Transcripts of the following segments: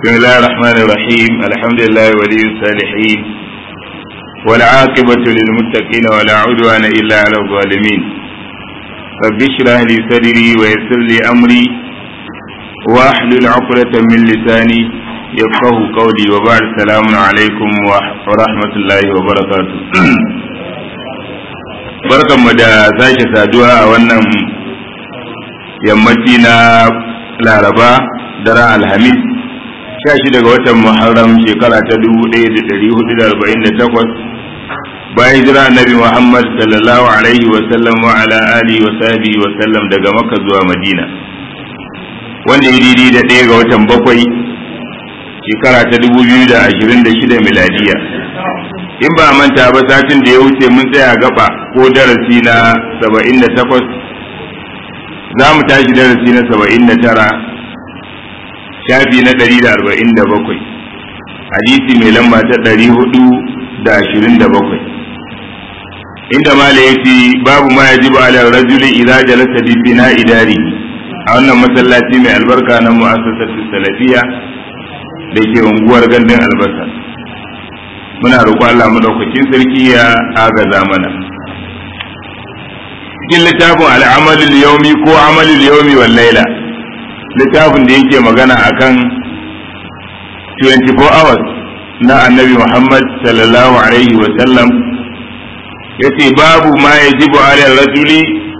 بسم الله الرحمن الرحيم الحمد لله ولي الصالحين والعاقبة للمتقين ولا عدوان إلا على الظالمين رب اشرح لي صدري ويسر لي أمري واحلل عقدة من لساني يفقه قولي وبعد السلام عليكم ورحمة الله وبركاته barkan mu da sake saduwa a wannan yammaci na laraba daren alhamis sha shi daga watan muharram shekara ta dubu ɗaya da ɗari hudu da arba'in da takwas bayan jira annabi muhammad sallallahu alaihi wa sallam wa ala alihi wa sahbihi wa sallam daga makka zuwa madina wanda ya daidai da ɗaya ga watan bakwai shekara ta dubu biyu da ashirin da shida miladiya in ba manta ba satin da ya wuce mun tsaya gaba ko darasi na saba'in da takwas za mu tashi darasi na saba'in da tara shafi na ɗari da arba'in da bakwai hadisi mai lamba ta ɗari hudu da ashirin da bakwai inda mala ya ce babu ma ya ji ba ala rajuli idza jalasa bi bina idari a wannan masallaci mai albarka na mu'assasatu salafiya da ke unguwar gandun albasa muna roƙo Allah madaukakin sarki ya agaza mana cikin littafin al'amalul yaumi ko amalul yaumi wal laila littafin da yake magana akan 24 hours na annabi Muhammad sallallahu alaihi wa sallam yace babu ma yajibu ala rajuli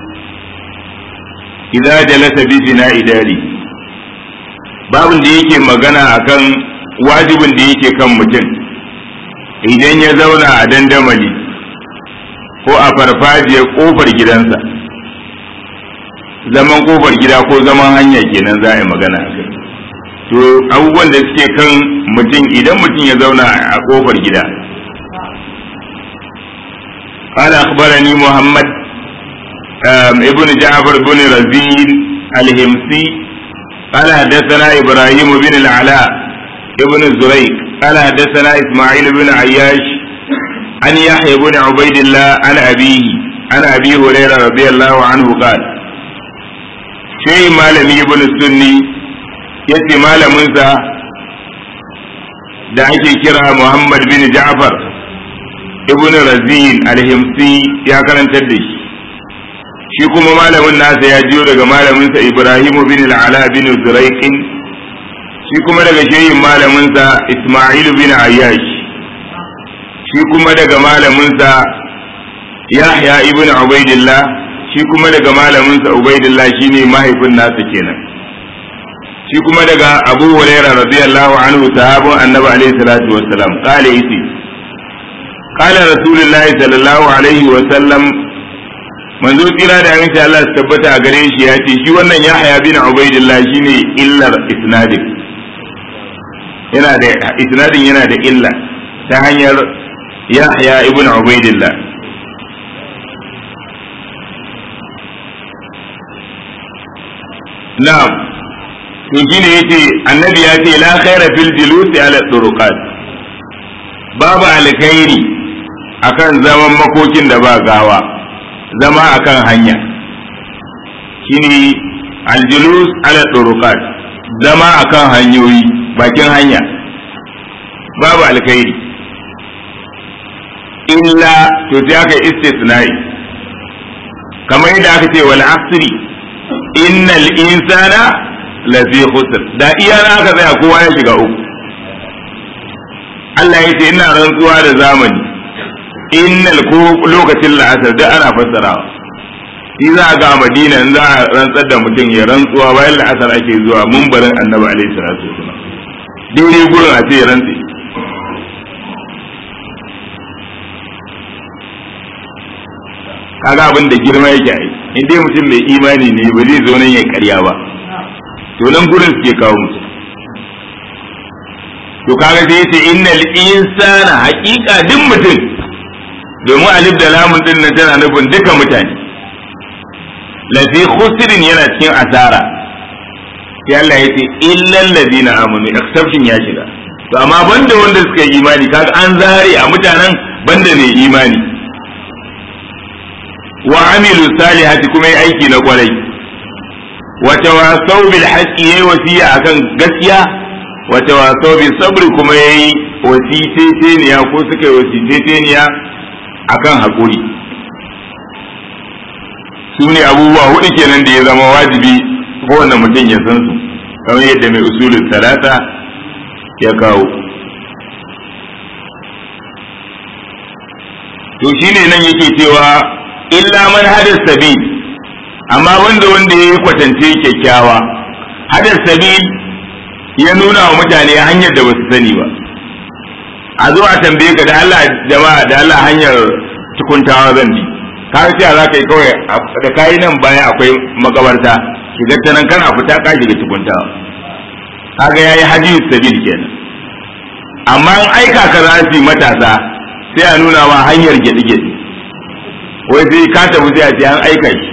idza jalasa bi bina'i dari babin da yake magana akan wajibin da yake kan mutum idan ya zauna a dandamali ko a farfajiyar kofar gidansa zaman kofar gida ko zaman hanya kenan za a yi magana a kai to abubuwan da suke kan mutum idan mutum ya zauna a kofar gida قال أخبرني محمد ابن جعفر بن رزين الهمسي قال حدثنا إبراهيم بن العلاء ابن الزريق قال حدثنا إسماعيل بن عياش عن يحيى بن عبيد الله عن أبيه عن أبي هريرة رضي الله عنه قال شيء مالم ابن السني yace malaminsa da ake kira Muhammad bin Ja'far ibn Razin al-Himsi ya karantar da shi shi kuma malamin nasa ya jiyo daga malaminsa Ibrahim bin al-Ala bin Zuraiqin shi kuma daga shehin malaminsa Ismail bin Ayyash shi kuma daga malaminsa Yahya ibn Ubaidillah shi kuma daga malaminsa Ubaidillah shine mahaifin nasa kenan shi kuma daga Abu Hurairah radiyallahu anhu sahabun Annabi alaihi salatu wassalam kale yace qala rasulullahi sallallahu alaihi wasallam manzo tsira da aminci Allah su tabbata a gare shi ya ce shi wannan Yahya bin Ubaidillah shine illar isnadin yana da isnadin yana da illa ta hanyar Yahya ibn Ubaidillah na'am to shine yace annabi ya ce la khaira fil julusi ala turuqat babu alkhairi akan zaman makokin da ba gawa zama akan hanya shine aljulus ala turuqat zama akan hanyoyi bakin hanya babu alkhairi illa to sai aka istisnai kamar yadda aka ce wal asri innal insana lafi khusr da iya na aka tsaya kowa ya shiga uku Allah ya ce ina rantsuwa da zamani innal ko lokacin la'asar da ana fassarawa shi za a ga madina in za a rantsar da mutum ya rantsuwa bayan la'asar ake zuwa mumbarin annabi alaihi salatu wasallam daidai gurin a ce ya rantse kaga abin da girma yake ai in dai mutum mai imani ne ba zai zo nan ya karya ba to nan gurin suke kawo mutum to kaga sai yace innal insana haqiqa duk mutum domin alif da lamun din nan tana nufin duka mutane lafi khusrin yana cikin asara sai Allah ya ce illal ladina amanu exception ya shiga to amma banda wanda suka yi imani kaga an zare a mutanen banda ne imani wa amilu salihati kuma yi aiki na kwarai wa tawasau bil haqqi yayi wasiya akan gaskiya wata waso bi sabri kuma yayi wasiteteniya ko suka yi wasiteteniya akan haƙuri su ne abubuwa hudu kenan da ya zama wajibi kowane mutum ya san su kamar yadda mai usulun talata ya kawo to shine nan yake cewa illa man hadas sabil amma wanda wanda ya yi kwatance kyakkyawa hadas sabil ya nuna wa mutane hanyar da basu sani ba a zo a tambaye ka da Allah jama'a da Allah hanyar tukuntawa zan bi ka ce za ka yi kawai da kayi nan baya akwai makabarta shiga ta nan kana fita ka shiga tukuntawa kaga yayi hadiyus sabil kenan amma in aika ka za su matasa sai a nuna ma hanyar gyaɗe-gyaɗe wai sai ka tafi sai a ce an aika shi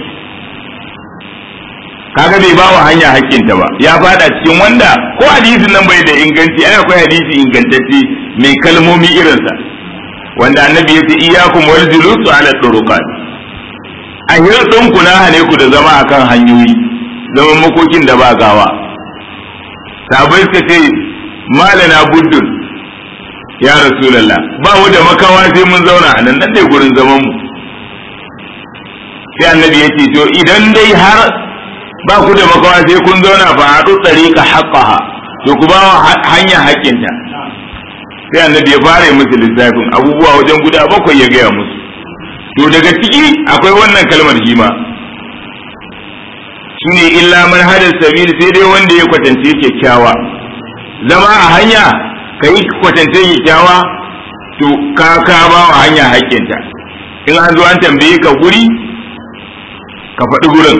kaga bai ba wa hanya hakkinta ba ya fada cikin wanda ko hadisin nan bai da inganci ai akwai hadisi ingantacce mai kalmomi irinsa wanda annabi ya ce iyyakum wal julusu ala turuqat a hirɗin ku na hane ku da zama akan hanyoyi zaman makokin da ba gawa sabai suka ce malana buddun ya rasulallah ba mu da makawa sai mun zauna a nan nan dai gurin zaman mu sai annabi ya ce to idan dai har ba ku da makawa sai kun zauna fa haɗu tsarika haqqaha to ku ba hanya haƙƙinta sai annabi ya fara musu lissafin abubuwa wajen guda bakwai ya gaya musu to daga ciki akwai wannan kalmar hima shine illa man hada sabil sai dai wanda ya kwatance kyakkyawa zama a hanya ka yi kwatance kyakkyawa to ka ka ba wa hanya haƙƙinta in an zo an tambaye ka guri ka faɗi gurin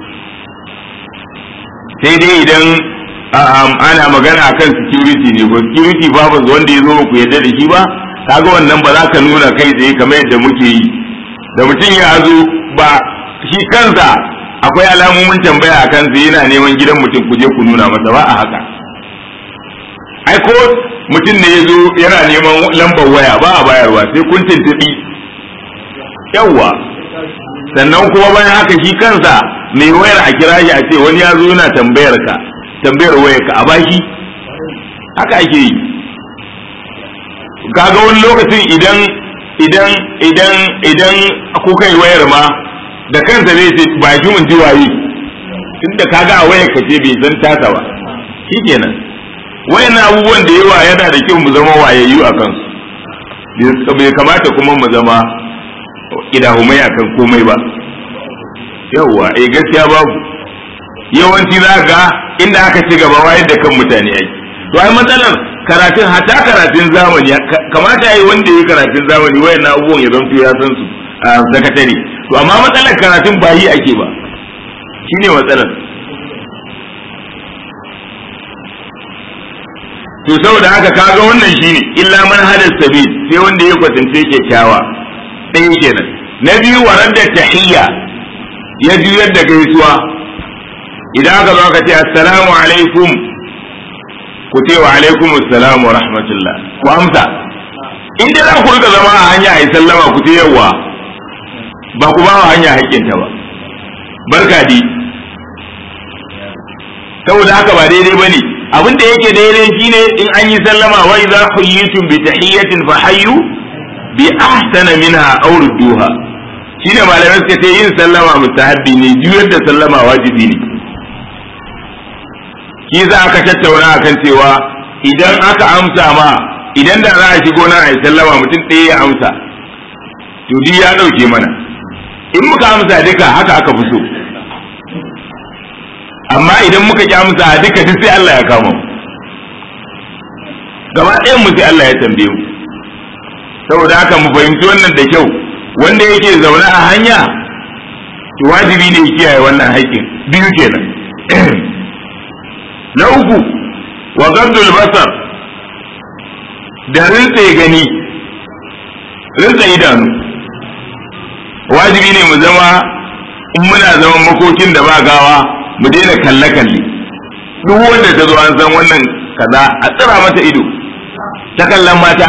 sai dai idan ana magana akan security ne ko security babu wanda ya zo ku yadda da shi ba kaga wannan ba za ka nuna kai tsaye kamar yadda muke yi da mutum ya zo ba shi kansa akwai alamomin tambaya a kansa yana neman gidan mutum ku je ku nuna masa ba a haka ai ko mutum ne ya zo yana neman lambar waya ba a bayarwa sai kun tuntuɓi yawwa sannan kuma bayan haka shi kansa mai wayar a kira shi a ce wani ya zo yana tambayar ka tambayar wayar ka a bashi haka ake yi kaga wani lokacin idan idan idan idan kuka yi wayar ma da kansa zai ce ba shi mun ji waye tunda kaga a wayar ka ce bai san tasa ba shikenan wayan abubuwan da yawa yana da kyau mu zama wayayyu a kansu bai kamata kuma mu zama idahumai akan komai ba yawwa eh gaskiya babu yawanci za ga inda aka ci gaba wayar da kan mutane ai to ai matsalar karatun hata karatun zamani kamata yayi wanda yayi karatun zamani wayan abubuwan ya zanto ya san su a sakatare to amma matsalar karatun ba yi ake ba shine matsalar to saboda haka kaga wannan shine illa man hada sabil sai wanda ya kwatance kyakkyawa ɗaya kenan na biyu warar da tahiyya ya juyar da gaisuwa idan aka zo ka ce assalamu alaikum ku ce wa alaikum assalam wa rahmatullah ku amsa in dai za ku rika zama a hanya a yi sallama ku ce yawa ba ku ba wa hanya haƙƙinta ba barka di saboda haka ba daidai bane abin da yake daidai shine in an yi sallama wa idza huyyitum bi tahiyyatin fa hayyu bi ahsana minha aw rudduha shine malamai suka ce yin sallama mustahabbi ne juyar da sallama wajibi ne shi za aka tattauna akan cewa idan aka amsa ma idan da za a shigo nan a yi sallama mutum ɗaya ya amsa to duk ya ɗauke mana in muka amsa duka haka aka fi so amma idan muka ki amsa duka duk sai Allah ya kama mu gaba ɗayan mu sai Allah ya tambaye mu saboda haka mu fahimci wannan da kyau wanda yake zaune a hanya to wajibi ne kiyaye wannan haƙƙin biyu kenan na uku wa gabdul basar da rinse gani rinse idanu wajibi ne mu zama in muna zaman makokin da ba gawa mu daina kalle-kalle duk wanda ta zo an san wannan kaza a tsira mata ido ta kallon mata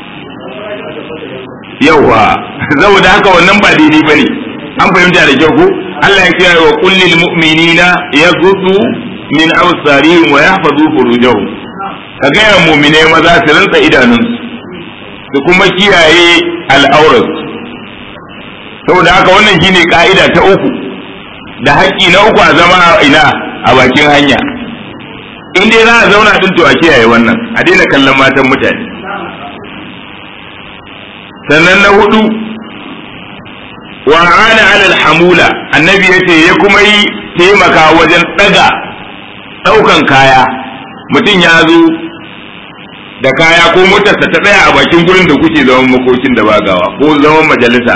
yawa saboda haka wannan ba daidai bane an fahimta da kyau ko Allah ya kiyaye wa kullil mu'minina yaghuddu min absarihim wa yahfazu furujahum ka gaya mumine maza su rinsa idanunsu su kuma kiyaye al'aurarsu saboda haka wannan shine ka'ida ta uku da haƙƙi na uku a zama ina a bakin hanya in dai za a zauna din to a kiyaye wannan a daina kallon matan mutane sannan na hudu wa ana alal hamula annabi yace ya kuma yi taimaka wajen daga daukan kaya mutum ya zo da kaya ko motarsa ta tsaya a bakin gurin da kuke zaman makokin da bagawa ko zaman majalisa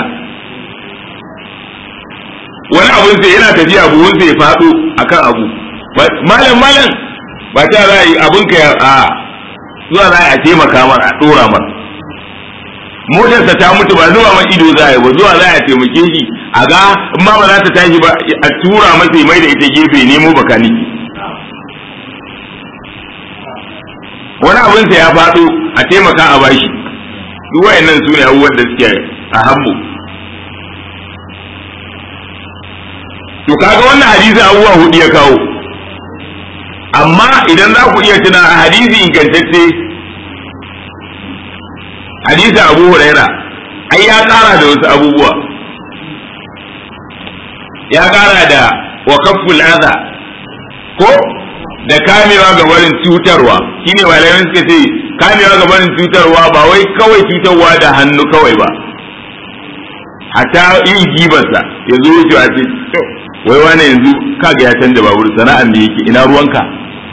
wani abun sai yana tafiya buhun sai ya faɗo akan abu malam malam ba ta za a yi abun ka a zuwa za a taimaka mar a ɗora mar motarsa ta mutu ba zuwa man ido za a yi ba zuwa za a taimake shi a ga in ma ba za ta tashi ba a tura masa mai da ita gefe nemo bakaniki wani abin sa ya faɗo a taimaka a bashi duk wayannan su ne abubuwan da suke a hammu to kaga wannan hadisi abubuwa hudu ya kawo amma idan za ku iya tuna a hadisi ingantacce hadisi abu huraira ai ya kara da wasu abubuwa ya kara da wa kafful adha ko da kamewa ga barin cutarwa shine malamai suka ce kamewa ga barin cutarwa ba wai kawai cutarwa da hannu kawai ba hatta yin gibarsa ya zo wucewa ce wai wane yanzu kaga ya canza babur sana'an da yake ina ruwanka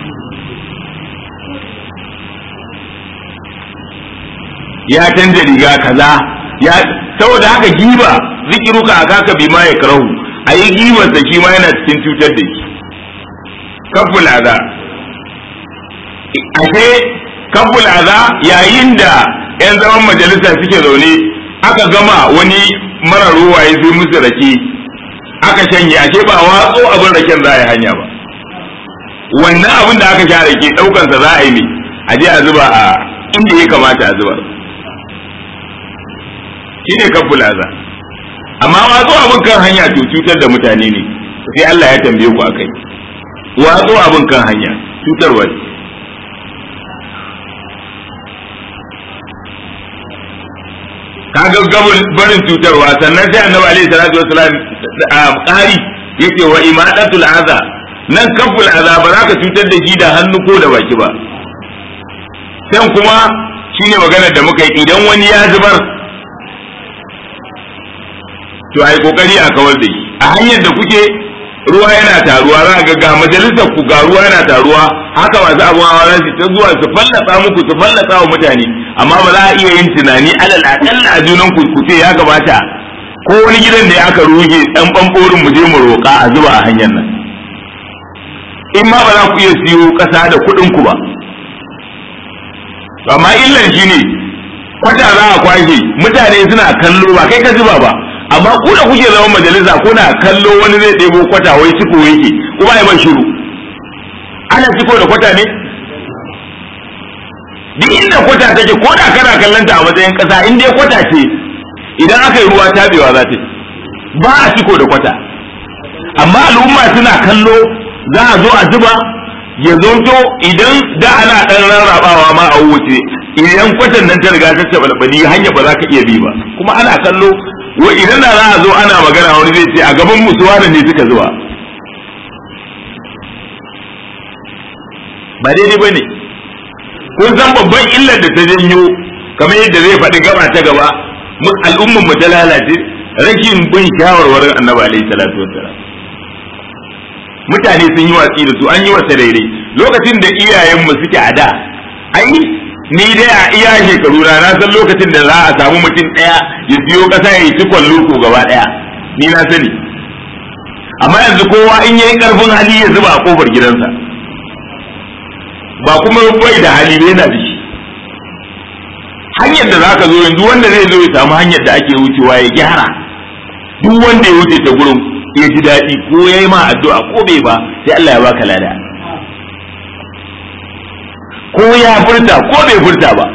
ya canza riga kaza ya saboda haka giba zikiruka a kaka bi ma ya karahu a yi gibarsa shi ma yana cikin cutar da shi kaful aza ashe kaful aza yayin da yan zaman majalisa suke zaune aka gama wani mara ruwa ya zai musu rake aka shanye ashe ba watso abin raken za a yi hanya ba wannan abin da aka sha rake daukansa za a yi ne a je a zuba a inda ya kamata a zuba shi ne kaful aza amma watso abin kan hanya to cutar da mutane ne sai Allah ya tambaye ku akai watso abin kan hanya cutarwa ce ka gaggabin barin cutarwa sannan sai annabi alaihi salatu wasalam ƙari yace wa imadatul aza nan kaful aza ba za ka cutar da shi da hannu ko da baki ba sai kuma shine maganar da muka yi idan wani ya zubar to ai kokari a kawar da shi a hanyar da kuke ruwa yana taruwa za ga ga majalisar ku ga ruwa yana taruwa haka masu abun hawa za su ta zuwa su fallasa muku su fallasa wa mutane amma ba za a iya yin tunani alal akalla a junan ku ku ce ya gabata ko wani gidan da aka ruge dan bamborin mu je mu roƙa a zuba a hanyar nan in ma ba za ku iya siyo ƙasa da kuɗin ku ba amma illan shine kwata za a kwashe mutane suna kallo ba kai ka zuba ba amma ku da kuke zaman majalisa kuna kallo wani zai ɗebo kwata wai ciko yake kuma ya ban shiru ana ciko da kwata ne duk inda kwata take ko da kana kallon ta a matsayin ƙasa in dai kwata ce idan aka yi ruwa tabewa za ta ba a ciko da kwata amma al'umma suna kallo za a zo a zuba ya zonto idan da ana ɗan rarrabawa ma a wuce idan kwatan nan ta riga ta tabalbali hanya ba za ka iya bi ba kuma ana kallo wa idan da za a zo ana magana wani zai ce a gaban musu wani ne suka zuwa ba daidai ba ne kun san babban illar da ta janyo kamar yadda zai faɗi gaba ta gaba al'ummar mu ta lalace rashin bin shawarwarin annabi alaihi salatu wassalam mutane sun yi watsi da su an yi wasa daidai lokacin da iyayenmu suke a da ai ni dai a iya shekaru na na san lokacin da za a samu mutum ɗaya ya siyo ƙasa ya yi cikon loko gaba ɗaya ni na sani amma yanzu kowa in yayi ƙarfin hali ya zuba a ƙofar gidansa ba kuma bai da hali bai yana da shi hanyar da za ka zo yanzu wanda zai zo ya samu hanyar da ake wucewa ya gyara duk wanda ya wuce ta gurin ya ji daɗi ko ya yi ma addu'a ko bai ba sai Allah ya baka lada ko ya furta ko bai furta ba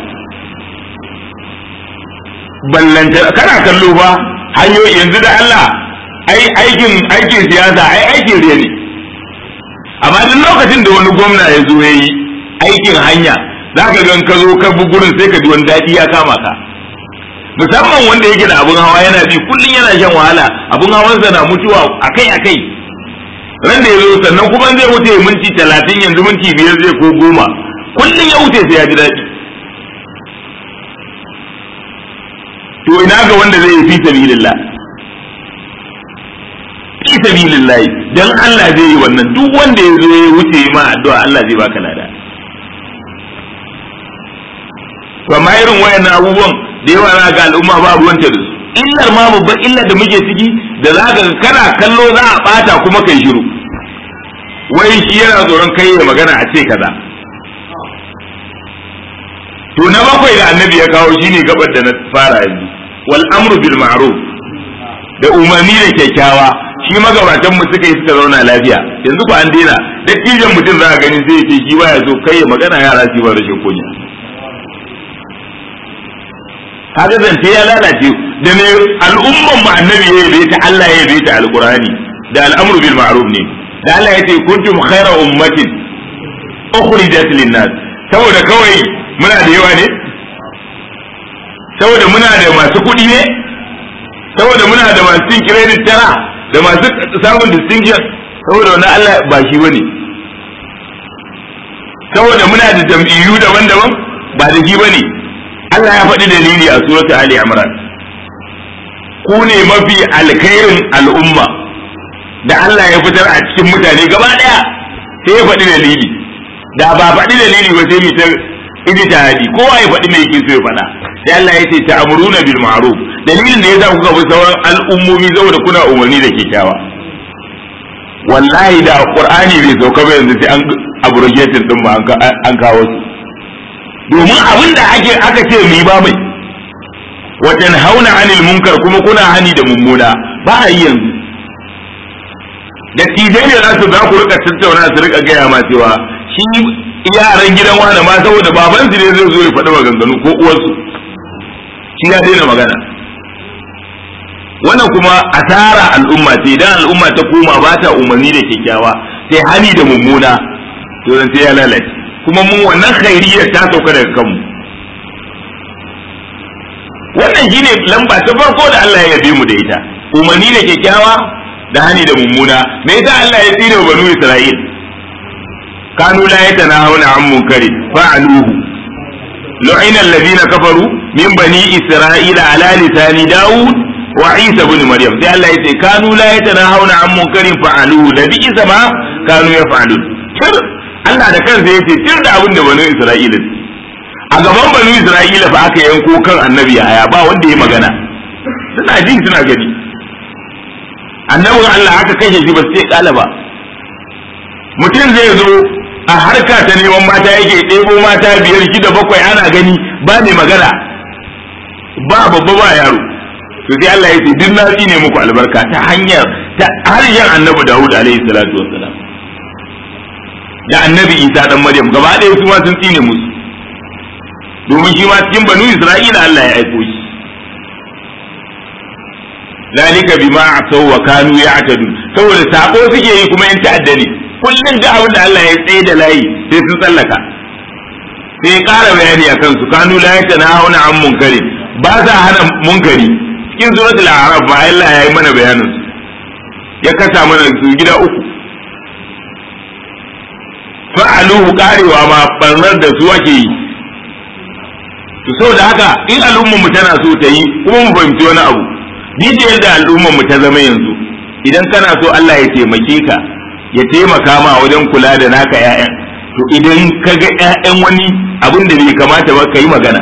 ballanta kana kallo ba hanyoyi yanzu da Allah ai aikin aikin siyasa ai aikin riya ne amma duk lokacin da wani gwamna ya zo yayi aikin hanya za ka gan ka zo ka bi gurin sai ka ji wani daɗi ya kama ka musamman wanda yake da abun hawa yana bi kullum yana shan wahala abun hawansa na mutuwa akai akai ran da ya zo sannan kuma zai wuce minti talatin yanzu minti biyar zai ko goma kullum ya wuce sai ya ji daɗi to ina ga wanda zai yi fi sabilillah fi sabilillah dan Allah zai yi wannan duk wanda ya zo ya wuce ma addu'a Allah zai baka lada to amma irin wayannan abubuwan da yawa za ga al'umma ba ruwanta da su illar ma babban illar da muke ciki da za ka kana kallo za a bata kuma kai shiru wai shi yana tsoron kai ya magana a ce kaza to na bakwai da annabi ya kawo shine gabar da na fara yanzu wal amru bil ma'ruf da umarni da kyakkyawa shi magabatan mu suka yi suka zauna lafiya yanzu ba an daina dattijan mutum za a gani zai ce shi baya so kai ya magana yara su ba rashin kunya kaga zance ya lalace da ne al'umman mu annabi ya yabe ta Allah ya yabe ta alqur'ani da al'amru bil ma'ruf ne da Allah ya ce kuntum khayra ummatin ukhrijat lin nas saboda kawai muna da yawa ne saboda muna da masu kuɗi ne saboda muna da masu cin credit tara da masu samun distinction saboda wannan Allah ba shi bane saboda muna da jam'iyyu daban-daban ba da shi bane Allah ya faɗi dalili a suratul Ali Imran ku ne mafi alkhairin al'umma da Allah ya fitar a cikin mutane gaba ɗaya sai ya faɗi dalili da ba faɗi dalili ba sai mu ta ijtihadi kowa ya faɗi me yake so ya faɗa sai Allah ya ce ta'muruna bil ma'ruf dalilin da yasa kuka bi sauran al'ummomi saboda kuna umarni da kyakkyawa wallahi da qur'ani bai sauka ba yanzu sai an abrogated din ba an kawo su domin abin da ake aka ce mu yi ba mai wajen hauna anil munkar kuma kuna hani da mummuna ba a yi yanzu da tijai ne za su za ku rika tattauna su rika gaya ma cewa shi yaran gidan wani ma saboda baban su ne zai zo ya faɗi maganganu ko uwarsu shi ya daina magana wannan kuma asara al'umma ce idan al'umma ta koma ba ta umarni da kyakkyawa sai hani da mummuna to zan sai ya lalace kuma mun wannan khairiyyar ta sauka daga kanmu wannan shine lamba ta farko da Allah ya yabe mu da ita umarni da kyakkyawa da hani da mummuna me yasa Allah ya tsine wa banu Isra'il kanu la yatanahuna an munkari fa'aluhu lu'ina alladhina kafaru min bani Isra'ila ala lisani Dawud wa Isa ibn Maryam sai Allah ya ce kanu la yatanahuna an munkarin fa'aluhu da bi isa ma kanu yaf'alun Allah da kansa ya ce tir da abin da banu Isra'ila a gaban banu Isra'ila fa aka yanko kan annabi haya ba wanda ya magana suna jin suna gani annabin Allah aka kashe shi ba su ce kala ba mutum zai zo a harka ta neman mata yake ɗebo mata biyar shida bakwai ana gani ba mai magana ba babba ba yaro to sai Allah ya ce duk na ne muku albarka ta hanyar ta harshen annabi Dawud alaihi salatu wassalam da annabi isa dan maryam gaba ɗaya su ma sun tsine musu domin shi ma cikin banu isra'ila Allah ya aiko shi zalika bima asaw wa kanu ya'tadun saboda sako suke yi kuma in ta'adda ne kullun da abin da Allah ya tsaye da layi sai sun tsallaka sai ƙara bayani akan su kanu la yatanahuna an munkari ba sa hana munkari cikin suratul a'raf ma Allah ya yi mana bayanin su ya kasa mana su gida uku fa'aluhu karewa ma barnar da su ake yi to saboda haka in al'ummar mu tana so ta yi kuma mu fahimci wani abu ni da yadda al'ummar mu ta zama yanzu idan kana so Allah ya taimake ka ya taimaka ma wajen kula da naka ƴaƴan to idan ka ga ƴaƴan wani abin da bai kamata ba ka yi magana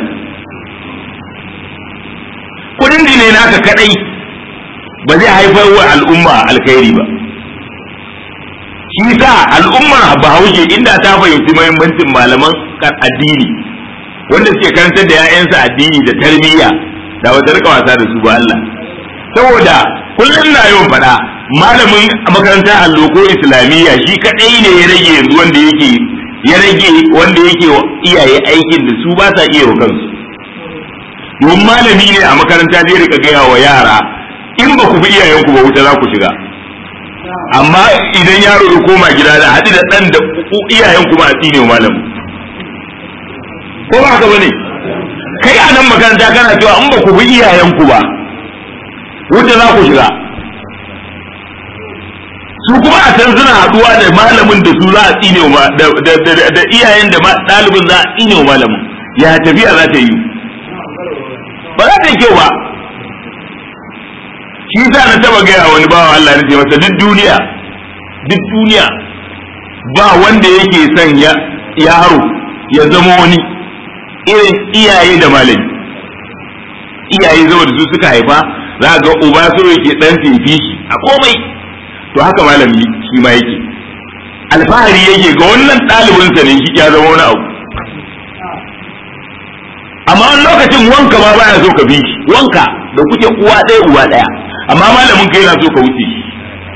kudin ne naka kadai ba zai haifar wa al'umma alkhairi ba shi sa al'ummar bahaushe inda ta fahimci mahimmancin malaman addini wanda suke karantar da 'ya'yansa addini da tarbiyya da wata rika wasa da su ba Allah saboda kullum na yawan faɗa malamin makarantar allo ko islamiyya shi kadai ne ya rage yanzu wanda yake ya rage wanda yake iyaye aikin da su ba sa iya wa kansu domin malami ne a makaranta zai rika gaya wa yara in ba ku bi iyayenku ba wuta za ku shiga amma idan yaro ya koma gida da haɗu da ɗan da iyayen kuma a tsine malamu ko ba haka bane kai a nan makaranta kana cewa in ba ku bi iyayenku ba wuta za ku shiga su kuma a can suna haɗuwa da malamin da su za a tsine wa da iyayen da ɗalibin za a tsine wa malamin ya tafiya za ta yi ba za ta yi kyau ba shi sa na taba gaya wani bawa Allah na ce masa duk duniya duk duniya ba wanda yake son yaro ya zama wani irin iyaye da malami iyaye zama da su suka haifa za ga uba so yake dan fifi a komai to haka malami shi ma yake alfahari yake ga wannan ɗalibinsa ne shi ya zama wani abu amma wani lokacin wanka ma baya so ka bi shi wanka da kuke uwa ɗaya uwa ɗaya amma malamin ka yana so ka wuce shi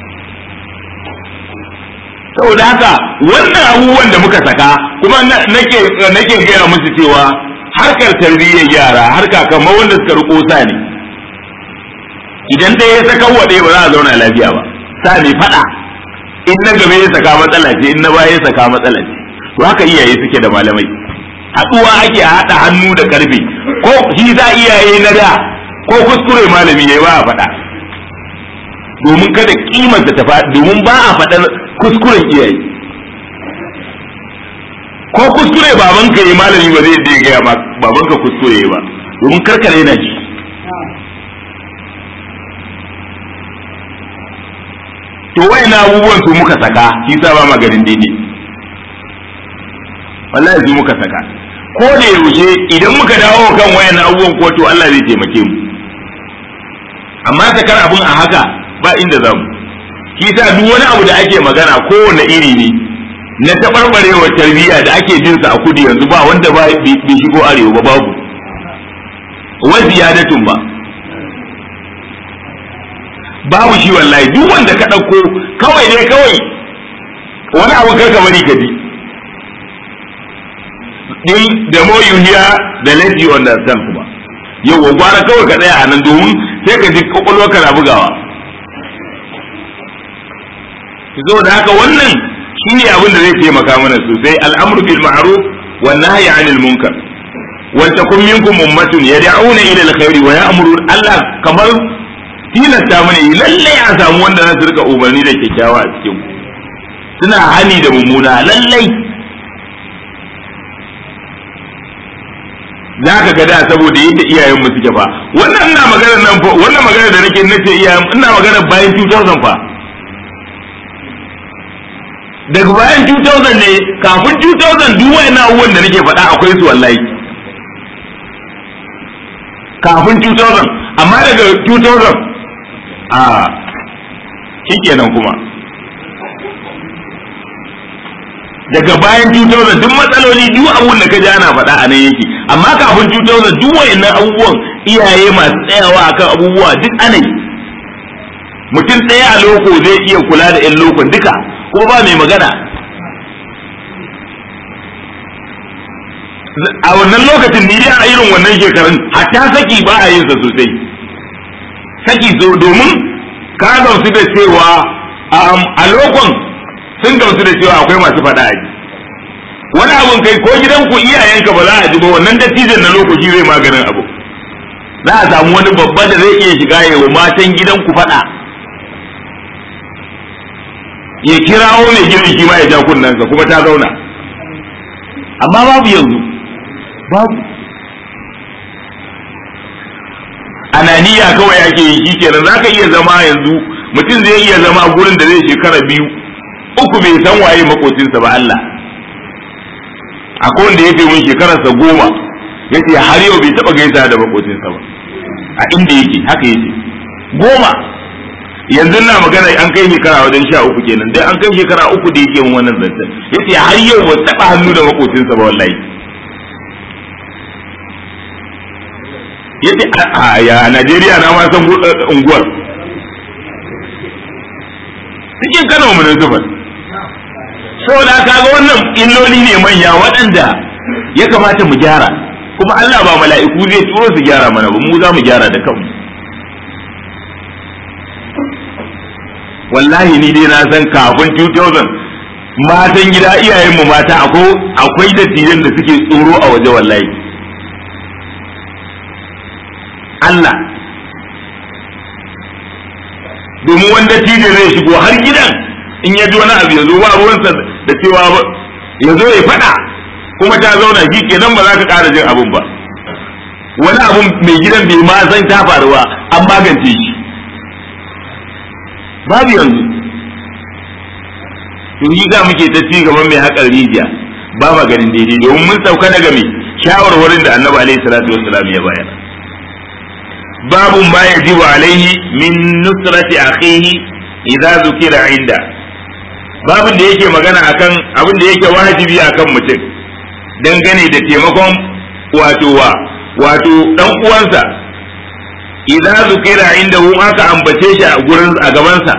saboda haka wannan abubuwan da muka saka kuma nake nake gaya musu cewa harkar tarbiyyar yara harka kamar wanda suka riko sa ne idan ɗaya ya saka wa ɗaya ba za a zauna lafiya ba sa ne faɗa in na gaba ya saka matsala ce in na baya ya saka matsala ce to haka iyaye suke da malamai haɗuwa ake haɗa hannu da ƙarfe ko shi za iyaye na da ko kuskure malami ya ba a faɗa domin kada kimarsa ta faɗi domin ba a faɗar kuskuren iyaye ko kuskure babanka yi malami ba zai ya gaya ma babanka kuskure ba domin karkare na ji to na abubuwan su muka saka shi sa ba maganin daidai wallahi su muka saka ko da yaushe idan muka dawo kan wayan abubuwan ko to Allah zai taimake mu amma sakar abun a haka ba inda zamu shi sa duk wani abu da ake magana kowane iri ne na taɓarɓarewar tarbiyya da ake jin sa a kudu yanzu ba wanda ba bai shigo arewa ba babu wa ziyadatun ba babu shi wallahi duk wanda ka ɗauko kawai ne kawai wani abu karka bari ka ji in the more you hear the less you understand kuma yau gwara kawai ka tsaya a nan domin sai ka ji kwakwalwar ka na bugawa zo da haka wannan shine abin da zai taimaka mana sosai al'amru bil ma'ruf wan nahyi 'anil munkar wal takum minkum ummatun yad'una ila al-khairi wa ya'muru Allah kamar tilasta mana lalle a samu wanda za su rika umarni da kyakkyawa a cikin suna hani da mummuna lallai za ka ga da saboda yadda iyayen mu suke fa wannan ina magana nan fa wannan magana da nake nace iyayen ina magana bayan 2000 fa daga bayan 2000 ne kafin 2000 duk wayannan abubuwan da nake faɗa akwai su wallahi kafin 2000 amma daga 2000 a shikenan kuma daga bayan 2000 duk matsaloli duk abun da ka ji ana faɗa a nan yake amma kafin 2000 duk wayannan abubuwan iyaye masu tsayawa akan abubuwa duk ana yi mutum ɗaya a loko zai iya kula da 'yan lokon duka ko ba mai magana a wannan lokacin ni dai a irin wannan shekarun hatta saki ba a yin sa sosai saki so domin ka gamsu da cewa a lokon sun gamsu da cewa akwai masu faɗa a ji wani abun kai ko gidanku iyayenka ba za a ji ba wannan dattijan na lokaci zai maganin abu za a samu wani babba da zai iya shiga ya wa matan gidanku faɗa ya kirawo mai gidan shi ma ya ja kunnensa kuma ta zauna amma babu yanzu babu ananiya kawai ake yi shi kenan za ka iya zama yanzu mutum zai iya zama gurin da zai shekara biyu uku bai san waye makocinsa ba Allah akwai wanda ya ce mun shekararsa goma ya ce har yau bai taɓa gaisa da makocinsa ba a inda yake haka yake goma yanzu na magana an kai shekara wajen sha uku kenan dai an kai shekara uku da yake wannan zancen ya ce har yau ba taɓa hannu da makocinsa ba wallahi ya ce a ya Najeriya na ma san unguwar cikin kano mu sufar saboda kaga wannan illoli ne manya waɗanda ya kamata mu gyara kuma Allah ba mala'iku zai turo su gyara mana ba mu za mu gyara da kanmu wallahi ni dai na san kafin 2000 matan gida iyayenmu mata akwai dattijan da suke tsoro a waje wallahi Allah domin wanda dattijan zai shigo har gidan in ya ji wani abu ya zo ba ruwansa da cewa ya zo ya faɗa kuma ta zauna shi kenan ba za ka ƙara jin abun ba wani abun mai gidan bai ma san ta faruwa an magance shi babu yanzu to yi za muke ta ci gaban mai haƙar rijiya ba ma ganin daidai domin mun sauka daga mai shawarwarin da annabi alaihi salatu wassalam ya bayar babu ma yajibu alaihi min nusrati akhihi idza zukira inda babin da yake magana akan abin da yake wajibi akan mutum dangane da taimakon wato wa wato dan uwansa idza zukira inda hu aka ambace shi a gurin a gabansa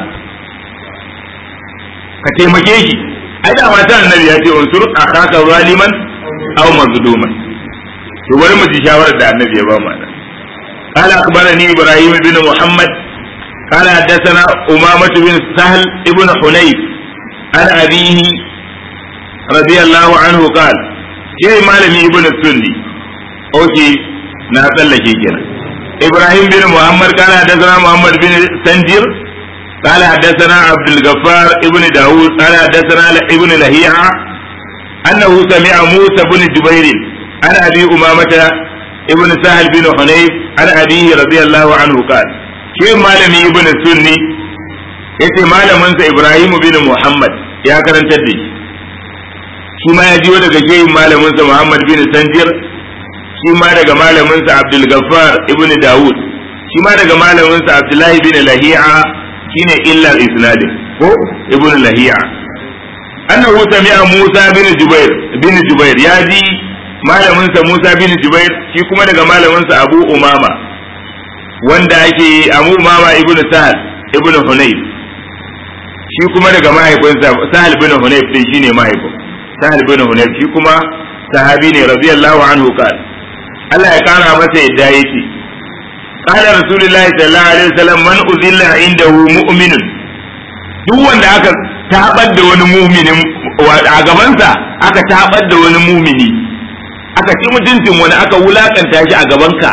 ka taimake shi ai da mata annabi ya ce unsur akhaka zaliman aw mazluman to bari mu ji shawarar da annabi ya ba mu nan قال أخبرني إبراهيم بن محمد قال حدثنا أمامة بن سهل ابن حنيف عن أبيه رضي الله عنه قال شيء مالمي ابن السني أوكي نازل لك كنا إبراهيم بن محمد قال حدثنا محمد بن سنجر قال حدثنا عبد الغفار ابن داود قال حدثنا ابن لهيعة أنه سمع موسى بن جبير عن أبي أمامة ابن سهل بن حنيف عن أبيه رضي الله عنه قال شيء مالمي ابن السني yace malaminsa Ibrahim bin Muhammad ya karantar da shi shi ma ya jiyo daga shehin malaminsa Muhammad bin Sanjir shi ma daga malaminsa Abdul Gaffar ibn Dawud shi ma daga malaminsa Abdullahi bin Lahi'a shine illa isnad ko ibn Lahi'a annahu sami'a Musa bin Jubair bin Jubair ya ji malaminsa Musa bin Jubair shi kuma daga malaminsa Abu Umama wanda ake Abu Umama ibn Sahal ibn Hunayf shi kuma daga mahaifinsa Sahal bin Hunayf din shine mahaifin Sahal bin Hunayf shi kuma sahabi ne radiyallahu anhu qal Allah ya kara masa yadda yake qala rasulullahi sallallahu alaihi wasallam man uzilla indahu mu'minun duk wanda aka tabar da wani mu'minin a gabansa aka tabar da wani mu'mini aka ci mutuncin wani aka wulakanta shi a gabanka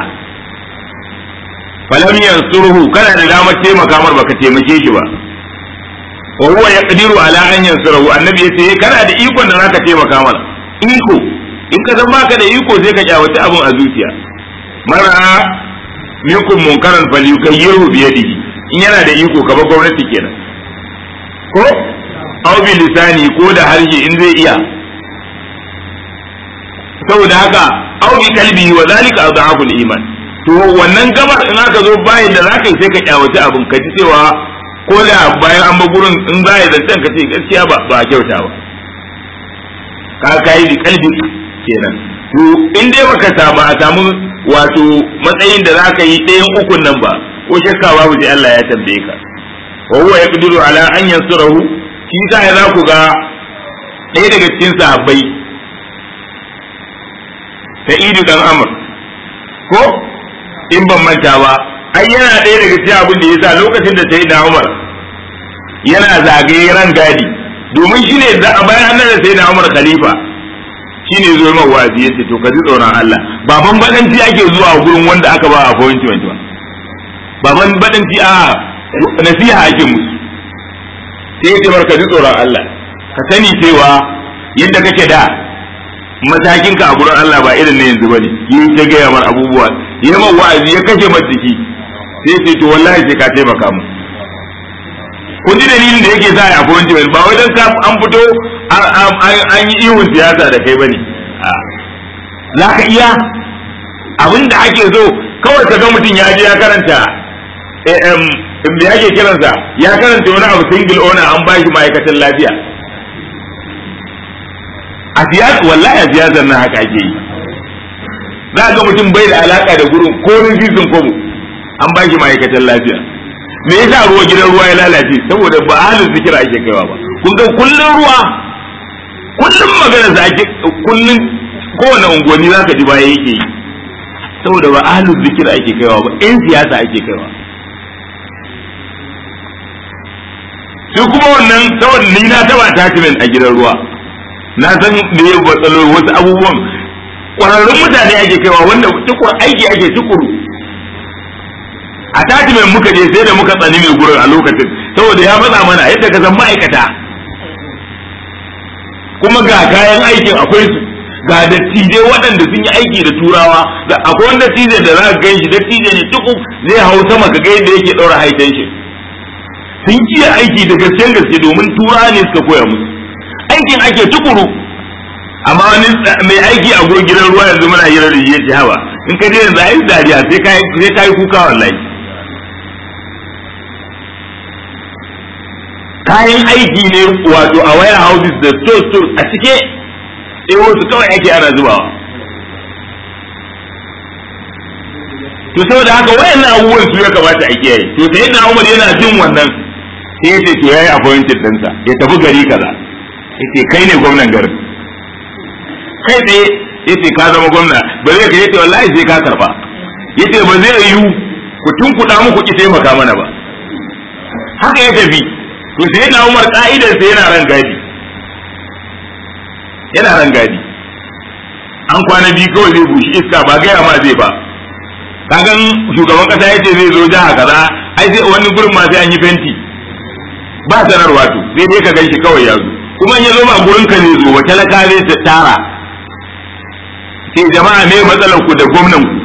falam yansuruhu kana da damar taimaka mar baka taimake shi ba wa huwa yaqdiru ala an yansurahu annabi yace kana da ikon da zaka taimaka mana iko in ka zama baka da iko sai ka kyawace abun a zuciya mara minkum munkaran falyukayyirhu bi yadihi in yana da iko ka ba gwamnati kenan ko aw bi lisani ko da harshe in zai iya saboda haka aw bi kalbi wa zalika adhafu iman to wannan gabar in aka zo bayan da zaka yi sai ka kyawace abun ka ji cewa ko da bayan an ba gurin in za ya zancen ka ce gaskiya ba ba kyauta ba ka kai bi kalbi kenan to in dai baka samu a samu wato matsayin da zaka yi ɗayan ukun nan ba ko shakka babu sai Allah ya tambaye ka wa huwa yaqdiru ala an yansurahu shi sa ya za ku ga ɗaya daga cikin sahabbai Sa'idu dan Amr ko in ban manta ba ai yana ɗaya daga cikin abin da yasa lokacin da sai da Umar yana zagaye ran gadi domin shine da bayan annabi da sai da Umar khalifa shine zo mai wazi yace to ka ji tsoron Allah baban badanci ake zuwa gurin wanda aka ba appointment ba baban badanci a nasiha ake musu sai yace barka ji tsoron Allah ka sani cewa yadda kake da matakin ka a gurin Allah ba irin na yanzu bane yi ta gaya mar abubuwa yi man wa'azi ya kashe mar jiki sai ce to wallahi sai ka taimaka mu kun ji dalilin da yake sa ya appointment ba wajen ka an fito an yi ihun siyasa da kai bane za ka iya abin da ake so kawai ka ga mutum ya je ya karanta da yake kiransa ya karanta wani abu single owner an bashi ma'aikatan lafiya a siyasa wallahi a siyasar nan haka ake yi za ga mutum bai da alaka da gurin ko rizizin komo an ba shi ma'aikatan lafiya me yasa ruwa gidan ruwa ya lalace saboda ba halin zikira ake kaiwa ba kun ga kullun ruwa kullun magana za ake kullun kowane unguwanni zaka ji baya yake yi saboda ba halin zikira ake kaiwa ba in siyasa ake kaiwa su kuma wannan saboda ni na taba attachment a gidan ruwa na san da ya batsalo wasu abubuwan kwararrun mutane ake kaiwa wanda tukur aiki ake tukuru attachment muka je sai da muka tsani mai gurin a lokacin saboda ya matsa mana yadda ka san ma'aikata kuma ga kayan aikin akwai su ga dattijai waɗanda sun yi aiki da turawa da akwai wanda dattijai da za ka gan shi dattijai ne tuku zai hau sama ka ga yadda yake ɗaura high tension sun iya aiki da gaskiyar gaske domin turawa ne suka koya musu aikin ake tukuru amma wani mai aiki a gurin gidan ruwa yanzu muna hira da shi hawa in ka je yanzu ai dariya sai ka sai ka yi kuka wallahi kayan aiki ne wato a waya houses da store store a cike sai wasu kawai ake ana zubawa to saboda haka wayannan abubuwan su ya kamata a kiyaye to sai na Umar yana jin wannan sai ya ce to yayi appointed ɗinsa ya tafi gari kaza yace kai ne gwamnan garin kai tsaye yace ka zama gwamna ba zai ka yace wallahi sai ka karba yace ba zai yiwu ku tunkuɗa muku ki taimaka mana ba haka ya tafi to sai na Umar ka'idar sai yana ran gadi yana ran gadi an kwana biyu kawai zai bushi iska ba gaya ma zai ba kagan shugaban kasa yace zai zo jiha kaza ai sai wani gurin ma sai an yi fenti ba sanarwa to sai dai ka ganshi kawai ya zo kuma in ya zo ba gurin ka ne zo ba talaka zai ta tara sai jama'a me matsalar ku da gwamnan ku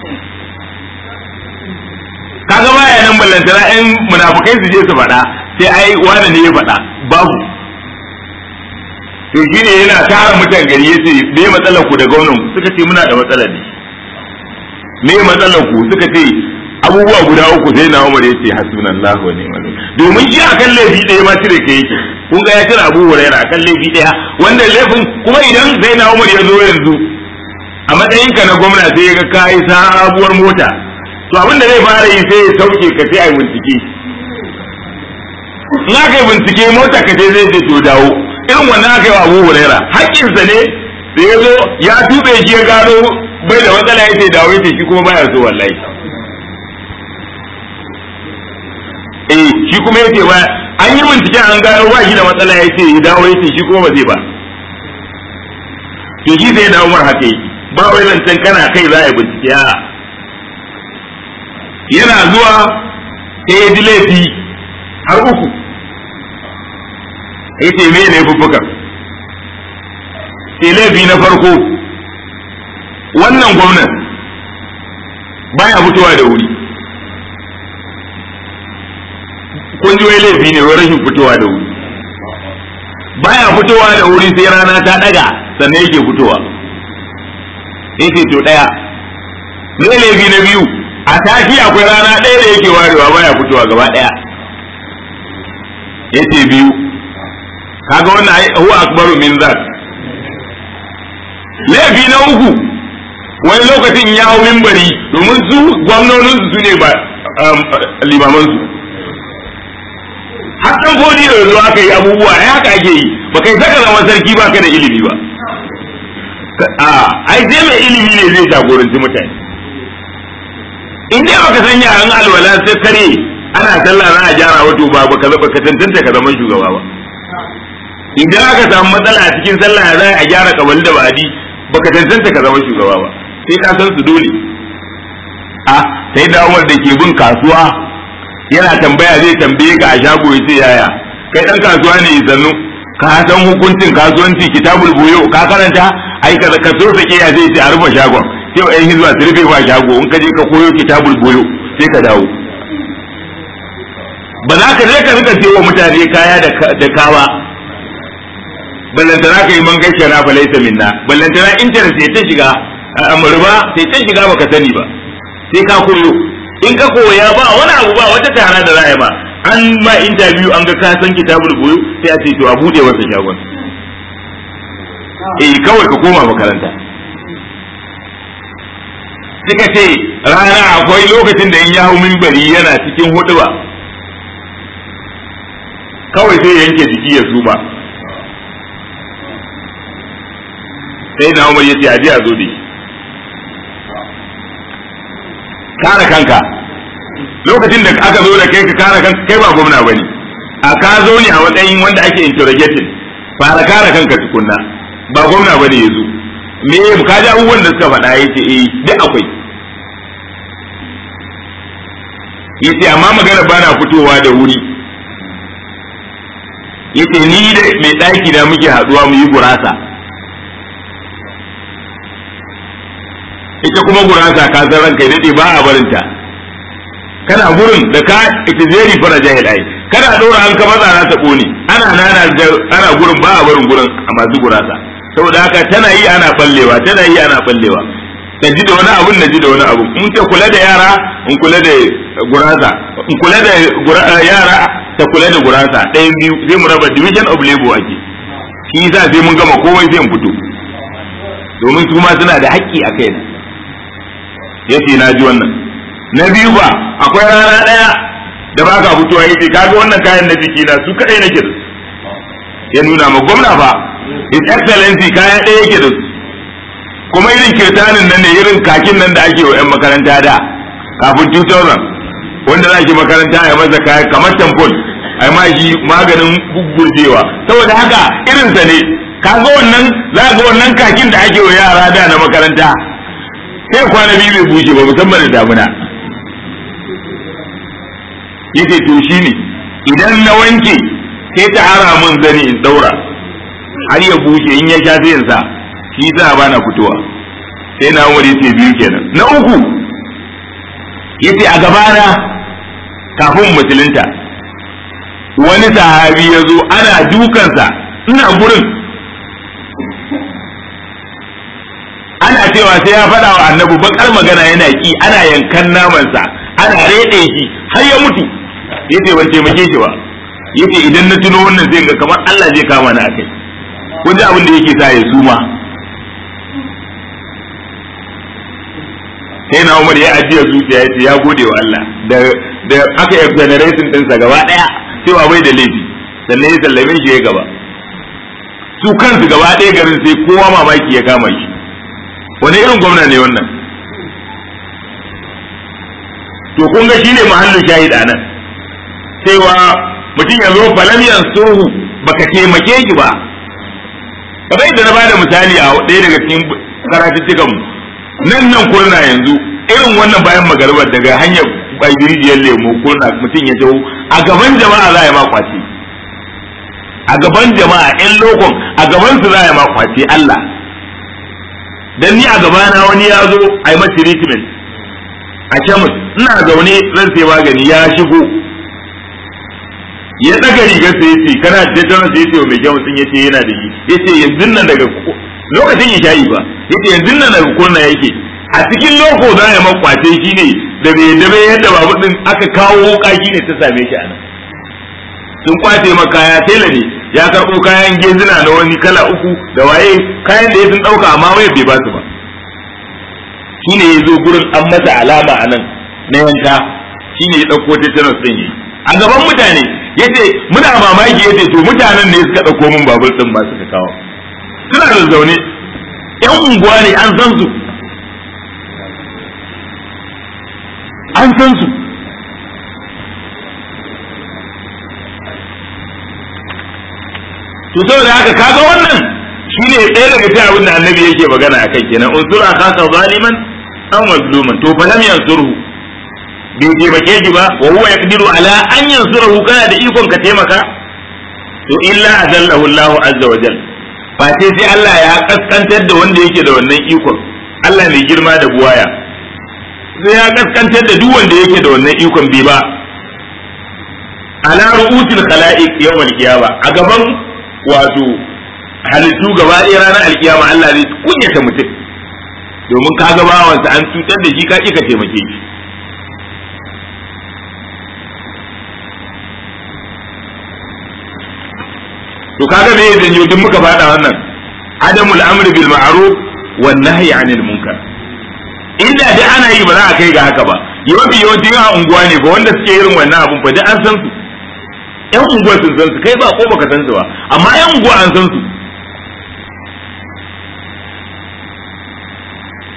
kaga baya nan ballantana yan munafukai su je su faɗa sai ai wani ne ya faɗa babu to shine yana tara mutan gari yace me matsalar ku da gwamnan ku suka ce muna da matsalar ne me matsalar ku suka ce abubuwa guda uku sai na Umar yace hasbunallahu wa ni'mal domin shi akan laifi ɗaya ma cire ke yake kun ga ya cire Abu Hurairah akan laifi ɗaya wanda laifin kuma idan sai na Umar ya zo yanzu a matsayin ka na gwamna sai ya ga kai sabuwar mota to abin da zai fara yi sai ya sauke ka sai ai bincike in aka yi bincike mota ka sai zai ce to dawo irin wannan aka yi wa Abu Hurairah haƙƙinsa ne da ya zo ya tube shi ya gano bai da matsala ya ce dawo ya ce shi kuma baya so wallahi eh shi kuma yace ba an yi bincike an gano ba shi da matsala yace ya dawo yace shi kuma ba zai ba to shi sai da Umar haka yake ba wai zancen kana kai za a yi bincike a yana zuwa sai ya ji laifi har uku yace me ne bubbuka sai laifi na farko wannan gwamnan baya fitowa da wuri kun ji wai laifi ne wai rashin fitowa da wuri baya fitowa da wuri sai rana ta daga sannan yake fitowa yake to daya me laifi na biyu a tashi akwai rana ɗaya da yake warewa baya fitowa gaba ɗaya yace biyu kaga wannan ai huwa akbaru min zak laifi na uku wani lokacin ya hau mimbari domin su gwamnonin su ne ba limaman su har dan fodi da yanzu aka yi abubuwa ai haka ake yi ba kai saka zama sarki ba ka da ilimi ba a ai sai mai ilimi ne zai jagoranci mutane in dai baka san yaran alwala sai kare ana sallah za a gyara wato ba baka zaba ka tantance ka zama shugaba ba idan aka samu matsala a cikin sallah za a gyara kabali da badi baka tantance ka zama shugaba ba sai ka san su dole a sai da Umar da ke bin kasuwa yana tambaya zai tambaye ka a shago ya ce yaya kai dan kasuwa ne sannu ka san hukuncin kasuwanci kitabul buyo ka karanta ai ka ka so sake ya zai ce a rufe shagon sai ai hizba su rufe ba shago in ka je ka koyo kitabul buyo sai ka dawo ba za ka je ka rika cewa mutane kaya da kawa ballantana ka yi man gaishe na falaita minna ballantana internet sai ta shiga amurba sai ta shiga baka sani ba sai ka koyo in ka koya ba wani abu ba wata tara da za ba an ma interview an ga ka san kitabul buyu sai a ce to a bude wata shagon eh kawai ka koma makaranta suka ce rana akwai lokacin da in ya hau minbari yana cikin huduba kawai sai yanke jiki ya suma sai na umar ya ce aje a zo da kare kanka lokacin da aka zo da kai ka kare kanka kai ba gwamna bane a ka zo ne a matsayin wanda ake interrogating fara kare kanka tukunna ba gwamna bane ya zo me ka ji abubuwan da suka faɗa yace eh duk akwai yace amma magana bana fitowa da wuri yace ni da mai ɗaki da muke haɗuwa mu yi gurasa ita kuma gurasa ka san ranka daɗe ba a barinta kana gurin da ka ita zeri fara jahil ai kana ɗora an ka maza ta ƙone ana nana ana gurin ba a barin gurin a masu gurasa saboda haka tana yi ana ballewa tana yi ana ballewa na ji da wani abun na ji da wani abu in ta kula da yara in kula da gurasa in kula da yara ta kula da gurasa ɗayan biyu zai mu raba division of labor ake shi yasa sai mun gama komai sai mu fito domin su ma suna da haƙƙi a kai yace na ji wannan na biyu ba akwai rana ɗaya da ba ka fitowa yace kaga wannan kayan na jiki na su kaɗai nake da ya nuna ma gwamna fa his excellency kaya ɗaya yake da su kuma irin kirtanin nan ne irin kakin nan da ake wa 'yan makaranta da kafin 2000 wanda za ki makaranta a masa kaya kamar tampon a ma shi maganin gugurjewa saboda haka irinsa ne ka ga wannan za ga wannan kakin da ake wa yara da na makaranta sai kwana biyu bai bushe ba musamman da damuna yace to shine idan na wanke sai ta ara mun zani in daura har ya bushe in ya sha sai in sa shi sa ba na fitowa sai na umar yace biyu kenan na uku yace a gabana kafin musulunta wani sahabi ya zo ana dukansa ina gurin ana cewa sai ya faɗa wa annabi bakar magana yana ki ana yankan namansa ana reɗe shi har ya mutu yace ban taimake shi ba yace idan na tuno wannan zai ga kamar Allah zai kama ni akai kun ji abin da yake sa ya suma sai na Umar ya ajiye zuciya ya ce ya gode wa Allah da da aka exoneration ɗinsa gaba ɗaya cewa bai da laifi sannan ya sallame shi ya gaba su kansu gaba ɗaya garin sai kowa mamaki ya kama shi wani irin gwamna ne wannan to kun ga shine mahallin shahid anan cewa mutum ya zo falam yansuhu baka taimake shi ba kamar yadda na bada misali a ɗaya daga cikin karatuttukan mu nan nan kurna yanzu irin wannan bayan magarbar daga hanyar bagirijiyar lemo kurna mutum ya taho a gaban jama'a za a yi ma kwace a gaban jama'a yan lokon a gaban su za a yi ma kwace Allah dan ni a gabana wani ya zo a yi masa treatment a kemis ina zaune zan sai magani ya shigo ya daga rigar sai yace kana da tana sai yace mai kemis din yace yana da shi yace yanzu nan daga lokacin ya shayi ba yace yanzu nan daga kurna yake a cikin loko za a makwace shi ne da bai da bai yadda babu din aka kawo wuka shi ne ta same shi a nan sun kwace ma kaya tela ne ya karɓo kayan gezina na wani kala uku da waye kayan da ya sun ɗauka amma waya bai ba su ba shi ne ya zo gurin an masa alama a nan na yanka shi ne ya ɗauko tetanus ɗin yi a gaban mutane ya ce muna mamaki ya ce to mutanen ne suka ɗauko min babur ɗin ba suka kawo suna da zaune yan unguwa ne an san su an san su to saboda haka kaga wannan shine ɗaya daga cikin abin da annabi yake magana a kai kenan unsura khasa zaliman aw mazluman to fa lam yansurhu bai taimake shi ba wa huwa yaqdiru ala an yansurahu kana da ikon ka taimaka to illa azallahu Allah azza wa jal fa sai sai Allah ya kaskantar da wanda yake da wannan ikon Allah mai girma da buwaya sai ya kaskantar da duk wanda yake da wannan ikon bai ba ala ru'usil khalaiq yawmal qiyama a gaban wato halittu gaba ɗaya ranar alkiyama Allah zai kunyata mutum domin ka ga bawansa an cutar da shi ka ƙi ka taimake shi to kaga me ya janyo duk muka faɗa wannan adamul amri bil ma'ruf wan nahyi anil munkar inda dai ana yi ba za a kai ga haka ba yawanci yawanci a unguwa ne ba wanda suke irin wannan abun fa duk an san su yan unguwa sun san su kai ba ko baka san su ba amma yan unguwa an san su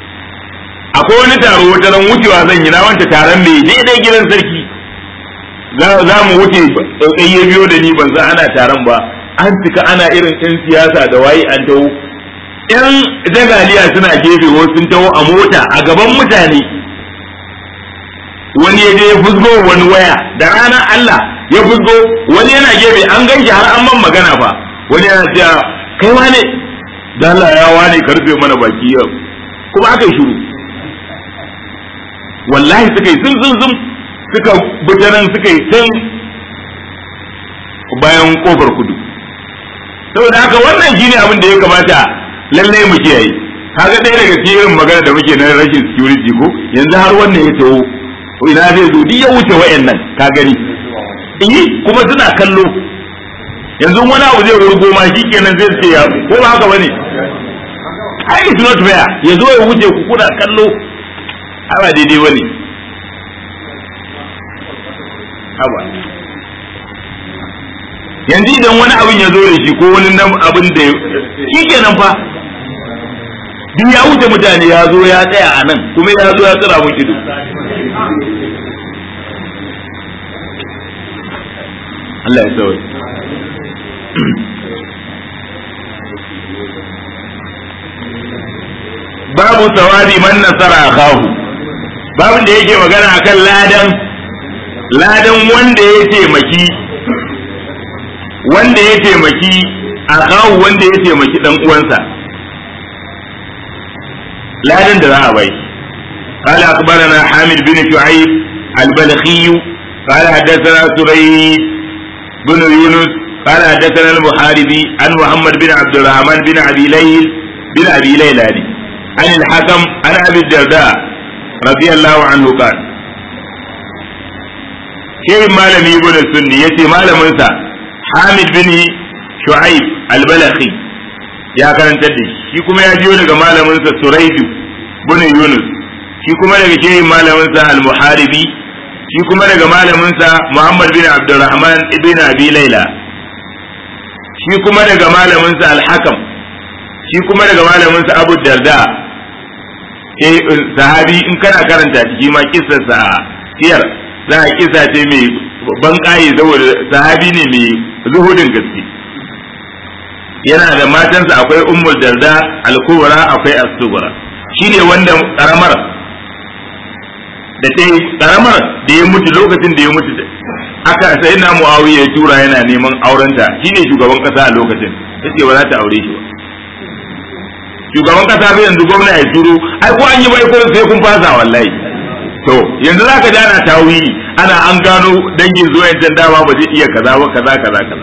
akwai wani taro wata ran wucewa zan yi na wanta taron mai daidai gidan sarki za mu wuce tsotsai ya biyo da ni ban san ana taron ba an cika ana irin ɗin siyasa da waye an taho yan jagaliya suna gefe wasu sun taho a mota a gaban mutane wani ya je ya fusgo wani waya da ranar Allah ya fusgo wani yana gefe an ganshi har an man magana fa wani yana cewa kai wane da Allah ya wane karfe mana baki yau kuma aka yi shiru wallahi suka yi zum zum zum suka butanan suka yi can bayan kofar kudu saboda haka wannan shine abin da ya kamata lallai mu kiyaye kaga ɗaya daga cikin irin magana da muke na rashin security ko yanzu har wannan ya taho ina zai zo duk ya wuce wayannan ka gani yi kuma suna kallo yanzu wani abu zai wurgo ma shikenan zai ce ya ko ba haka bane ai it's not fair ya zo ya wuce ku kuna kallo ba daidai bane haba yanzu idan wani abin ya zo da shi ko wani abin da shi kenan fa duk ya wuce mutane ya zo ya tsaya a nan kuma ya zo ya tsira mun ido Allah ya sauya babu sawabi man nasara akahu babin da yake magana akan ladan ladan wanda ya taimaki wanda ya taimaki akahu wanda ya taimaki dan uwansa ladan da za a bai قال أخبرنا حامد بن شعيب البلخي قال حدثنا سريد بن يونس قال حدثنا المحاربي عن محمد بن عبد الرحمن بن أبي ليل بن أبي ليلى عن الحكم عن أبي الدرداء رضي الله عنه قال شيء مالم يقول السني يتي مالم انسى حامد بن شعيب البلخي يا كان تدي shi kuma ya jiyo daga malaminsa Suraidu bin Yunus shi kuma daga shehin malaminsa Al-Muharibi shi kuma daga malaminsa Muhammad bin Abdurrahman ibn Abi Laila shi kuma daga malaminsa Al-Hakam shi kuma daga malaminsa Abu Darda eh sahabi in kana karanta shi ma kissar sa siyar za a kissa ce mai ban kai saboda sahabi ne mai zuhudin gaske yana da matansa akwai ummul darda al-kubra akwai as-sughra shine wanda karamar da ta karamar da ya mutu lokacin da ya mutu aka sai na muawiya ya tura yana neman aurenta shine shugaban kasa a lokacin yace ba za ta aure shi ba shugaban kasa bai yanzu gwamna ya turo ai ko an yi bai ko sai kun fasa wallahi to yanzu zaka ji ana tawili ana an gano dangin zuwa yanzu dama ba zai iya kaza ba kaza kaza kaza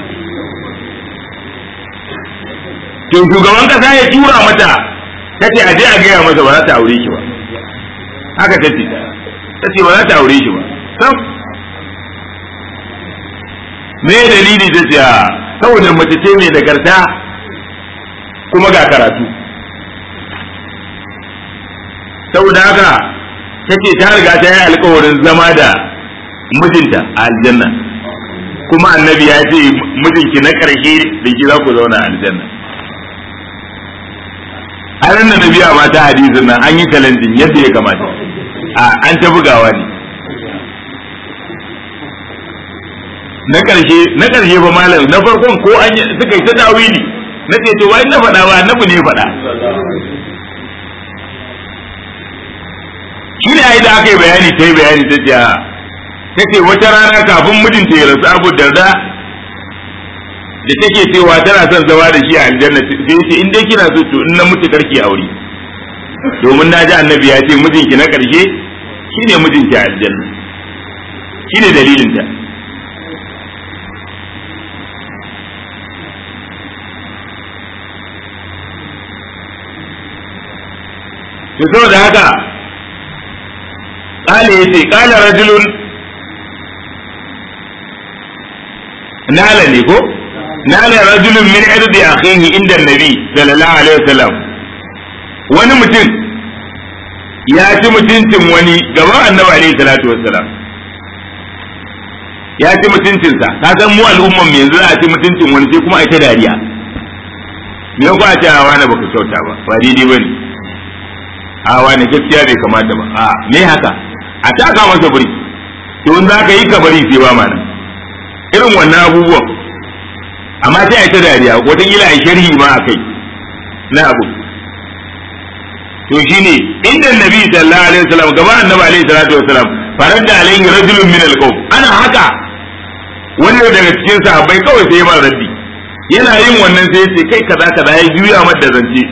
to shugaban kasa ya tura mata tace a je a gaya masa ba za ta aure shi ba haka tace tace ba za ta aure shi ba sam me dalili ta ce saboda mace ce mai nagarta kuma ga karatu saboda haka tace ta riga ta yi alkawarin zama da mijinta a aljanna kuma annabi ya ce mijinki na ƙarshe da ki za ku zauna a aljanna a nan da nabiya mata hadisin nan an yi challenging yadda ya kamata a an ta bugawa ne na ƙarshe na ƙarshe fa malam na farkon ko an suka yi ta dawili na ce to wai na faɗa ba annabi ne faɗa shi ne ai da aka yi bayani ta yi bayani ta ce ta ce wata rana kafin mijinta ya rasu abu darda da take cewa tana son zama da shi a aljanna sai ce in dai kina so to in na mutu karki aure domin na ji annabi ya ce mijinki na karshe shine mijinki a aljanna shine dalilin ta to saboda haka قال يتي قال رجل نال نيكو نال رجل من عرض أخيه عند النبي صلى الله عليه وسلم wani mutum ya ci mutuncin wani gaban annabi alaihi salatu wassalam ya ci mutuncinsa ka san mu al'umman mu yanzu a ci mutuncin wani sai kuma a ta dariya me ko a ce a wani baka kyauta ba ba daidai bane a wani gaskiya bai kamata ba a me haka a taka masa buri to in za ka yi ka bari sai ba mana irin wannan abubuwan amma sai a ta dariya wataƙila a sharhi ma a kai na abu to shine inda nabi sallallahu alaihi wasallam gaba annabi alaihi salatu wasallam faradda alaihi rajulun min alqawm ana haka wanda daga cikin sahabbai kawai sai ma raddi yana yin wannan sai ce kai kaza kaza ya juya mata zance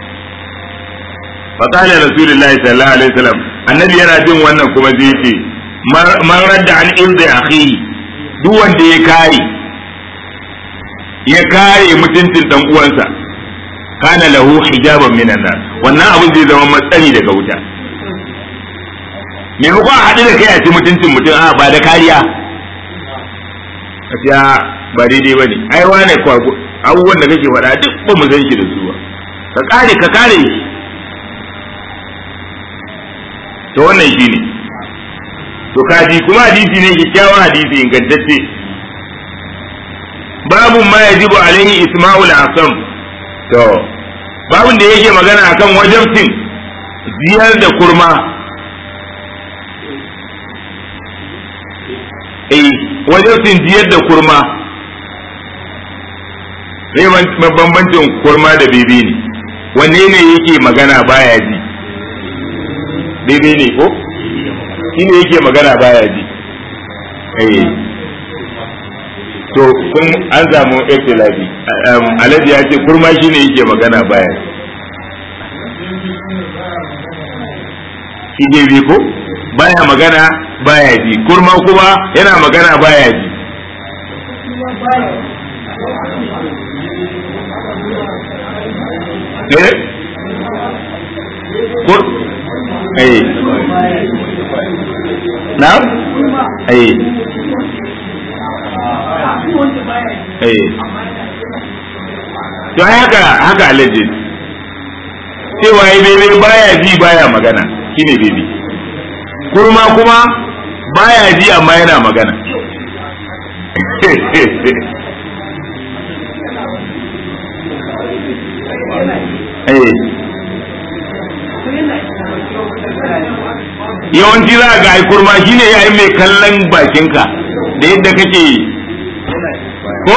fa qala rasulullahi sallallahu alaihi wasallam annabi yana jin wannan kuma sai ya ce man radda an irdi akhihi duk wanda ya kare ya kare mutuncin dan uwansa kana lahu hijaban minan nar wannan abin zai zama matsani daga wuta maimakon a haɗu da kai a ci mutuncin mutum a ba da kariya a ba daidai ba ne ai wane kwago abubuwan da kake faɗa duk ba mu san shi da su ba ka kare ka kare shi to wannan shi ne to kaji kuma hadisi ne kyakkyawan hadisi ingantacce babu ma yajibu alaihi isma'ul asam to babun da yake magana akan wajabcin ziyar da kurma eh wajabcin ziyar da kurma ne bambancin kurma da bebe ne wanne ne yake magana baya ji bebe ne ko shi ne yake magana baya ji eh to kun an samu ikhtilafi alhaji ya ce kurma shi ne yake magana baya ji shi bebe ko baya magana baya ji kurma kuma yana magana baya ji eh kur eh na eh eh to haka haka alaji cewa yi bebe baya ji baya magana shine bebe kurma kuma baya ji amma yana magana yawanci za ga ai kurma shine yayin mai kallon bakinka da yadda kake ko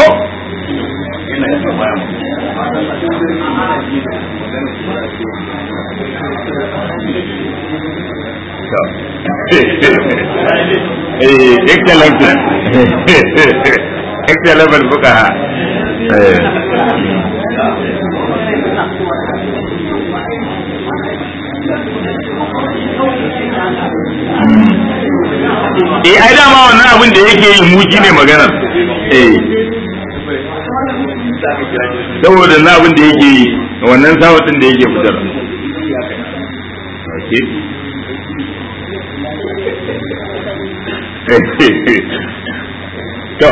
eh excellent excellent fuqaha eh ai dama wannan abin da yake yi mu ne maganar eh saboda na abin da yake yi wannan sawatin da yake fitar to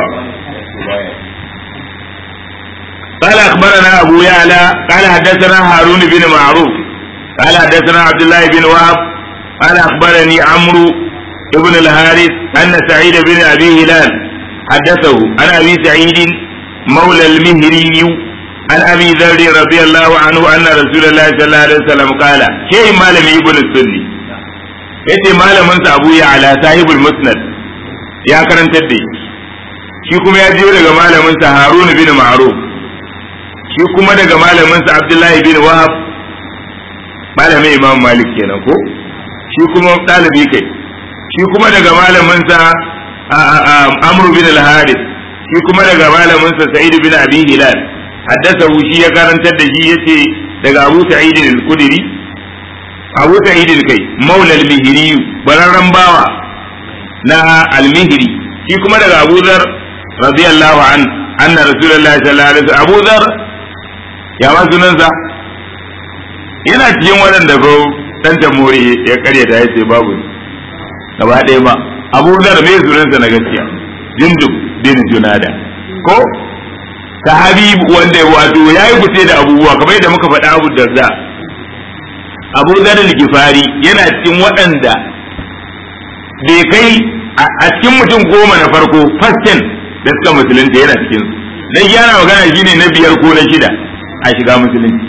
قال أخبرنا أبو يعلى قال حدثنا هارون بن معروف قال حدثنا عبد الله بن وهب قال أخبرني عمرو ابن الحارث أن سعيد بن أبي هلال حدثه عن أبي سعيد مولى المهري عن أبي ذر رضي الله عنه أن رسول الله صلى الله عليه وسلم قال شيء مالم ابن السني yace malamin sa Abu Ya'la sahibul Musnad ya karantar da shi kuma ya jiyo daga malamin sa Harun bin Ma'ruf shi kuma daga malamin sa Abdullahi bin Wahab malamin Imam Malik kenan ko shi kuma ɗalibi kai shi kuma daga malaminsa amru bin al-harith shi kuma daga malaminsa sa'id bin abi hilal haddasa shi ya karantar da shi yace daga abu sa'id al-kudri abu sa'id kai maula al-mihri bararran bawa na al-mihri shi kuma daga abu dhar radiyallahu an anna rasulullahi sallallahu alaihi wasallam abu dhar ya ma sunansa yana cikin waɗanda ko dan jamhuri ya karyata yace babu gaba ɗaya ba abu zar mai sunansa na gaskiya jindub bin junada ko sahabi wanda wato ya yi fice da abubuwa kamar yadda muka faɗa abu darda abu zar gifari yana cikin waɗanda bai kai a cikin mutum goma na farko fastin da suka musulunta yana cikin su dan yana magana shine na biyar ko na shida a shiga musulunci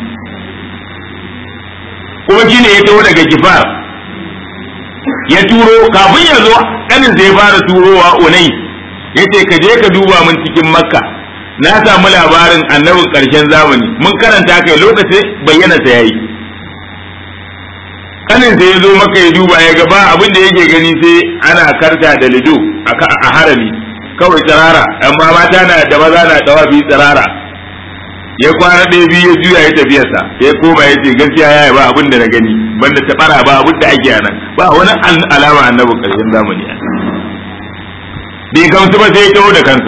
kuma shine ya taho daga gifar ya turo kafin ya zo kanin sai fara turowa unai yace ka je ka duba min cikin makka na samu labarin annabin ƙarshen zamani mun karanta kai lokacin bayyana sa yayi kanin sai ya zo maka ya duba ya ga ba abin da yake gani sai ana karta da lido a harami kawai tsirara amma mata na da maza na dawafi tsirara ya kwana ɗaya biyu ya juya ya tafiyarsa ya koma ya ce gaskiya ya ba abin da na gani banda ta bara ba abin da ake nan ba wani alama annabin ƙarshen zamani bai gamsu ba sai ya taho da kansa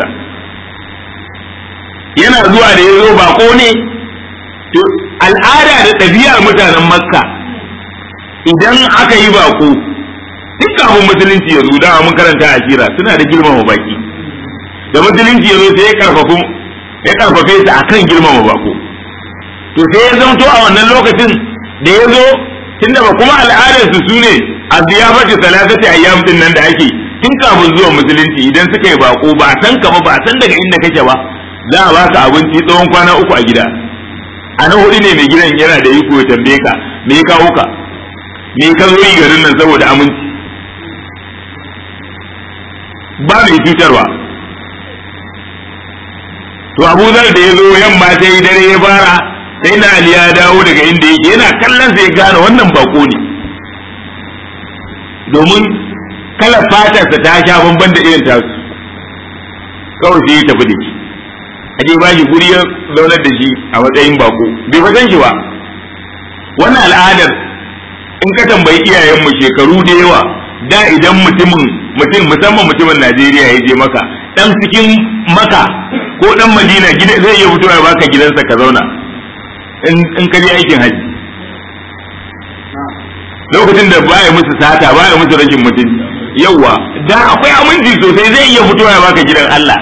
yana zuwa da ya zo bako ne al'ada da ɗabi'ar mutanen makka idan aka yi bako duk kafin musulunci ya zo dama mun karanta a kira suna da girmama baki da musulunci ya zo sai ya karfafu ya karfafe su akan girmama bako to sai ya zamto a wannan lokacin da ya zo tunda ba kuma al'adar su sune a ziyafati salatati ayyam din nan da ake tun kafin zuwa musulunci idan suka yi bako ba san ka ba ba san daga inda kake ba za a baka abinci tsawon kwana uku a gida a na hudu ne mai gidan yana da iko ya tambaye ka me ya kawo ka me ka zo yi garin nan saboda aminci ba mai cutarwa to abu zar da ya zo yamma ta yi dare ya fara sai na ali ya dawo daga inda yake yana kallon sai ya gane wannan bako ne domin kalar fatarsa ta sha bamban da irin tasu kawai sai ya tafi da shi aje ba shi guri ya zaunar da shi a matsayin bako bai fa san shi ba wannan al'adar in ka tambayi iyayenmu shekaru da yawa da idan mutumin mutum musamman mutumin Najeriya ya je maka dan cikin maka ko dan Madina gida zai iya fitowa ya baka gidansa ka zauna in ka je aikin haji lokacin da baya musu sata baya musu rashin mutum yawa da akwai aminci sosai zai iya fitowa ya baka gidan Allah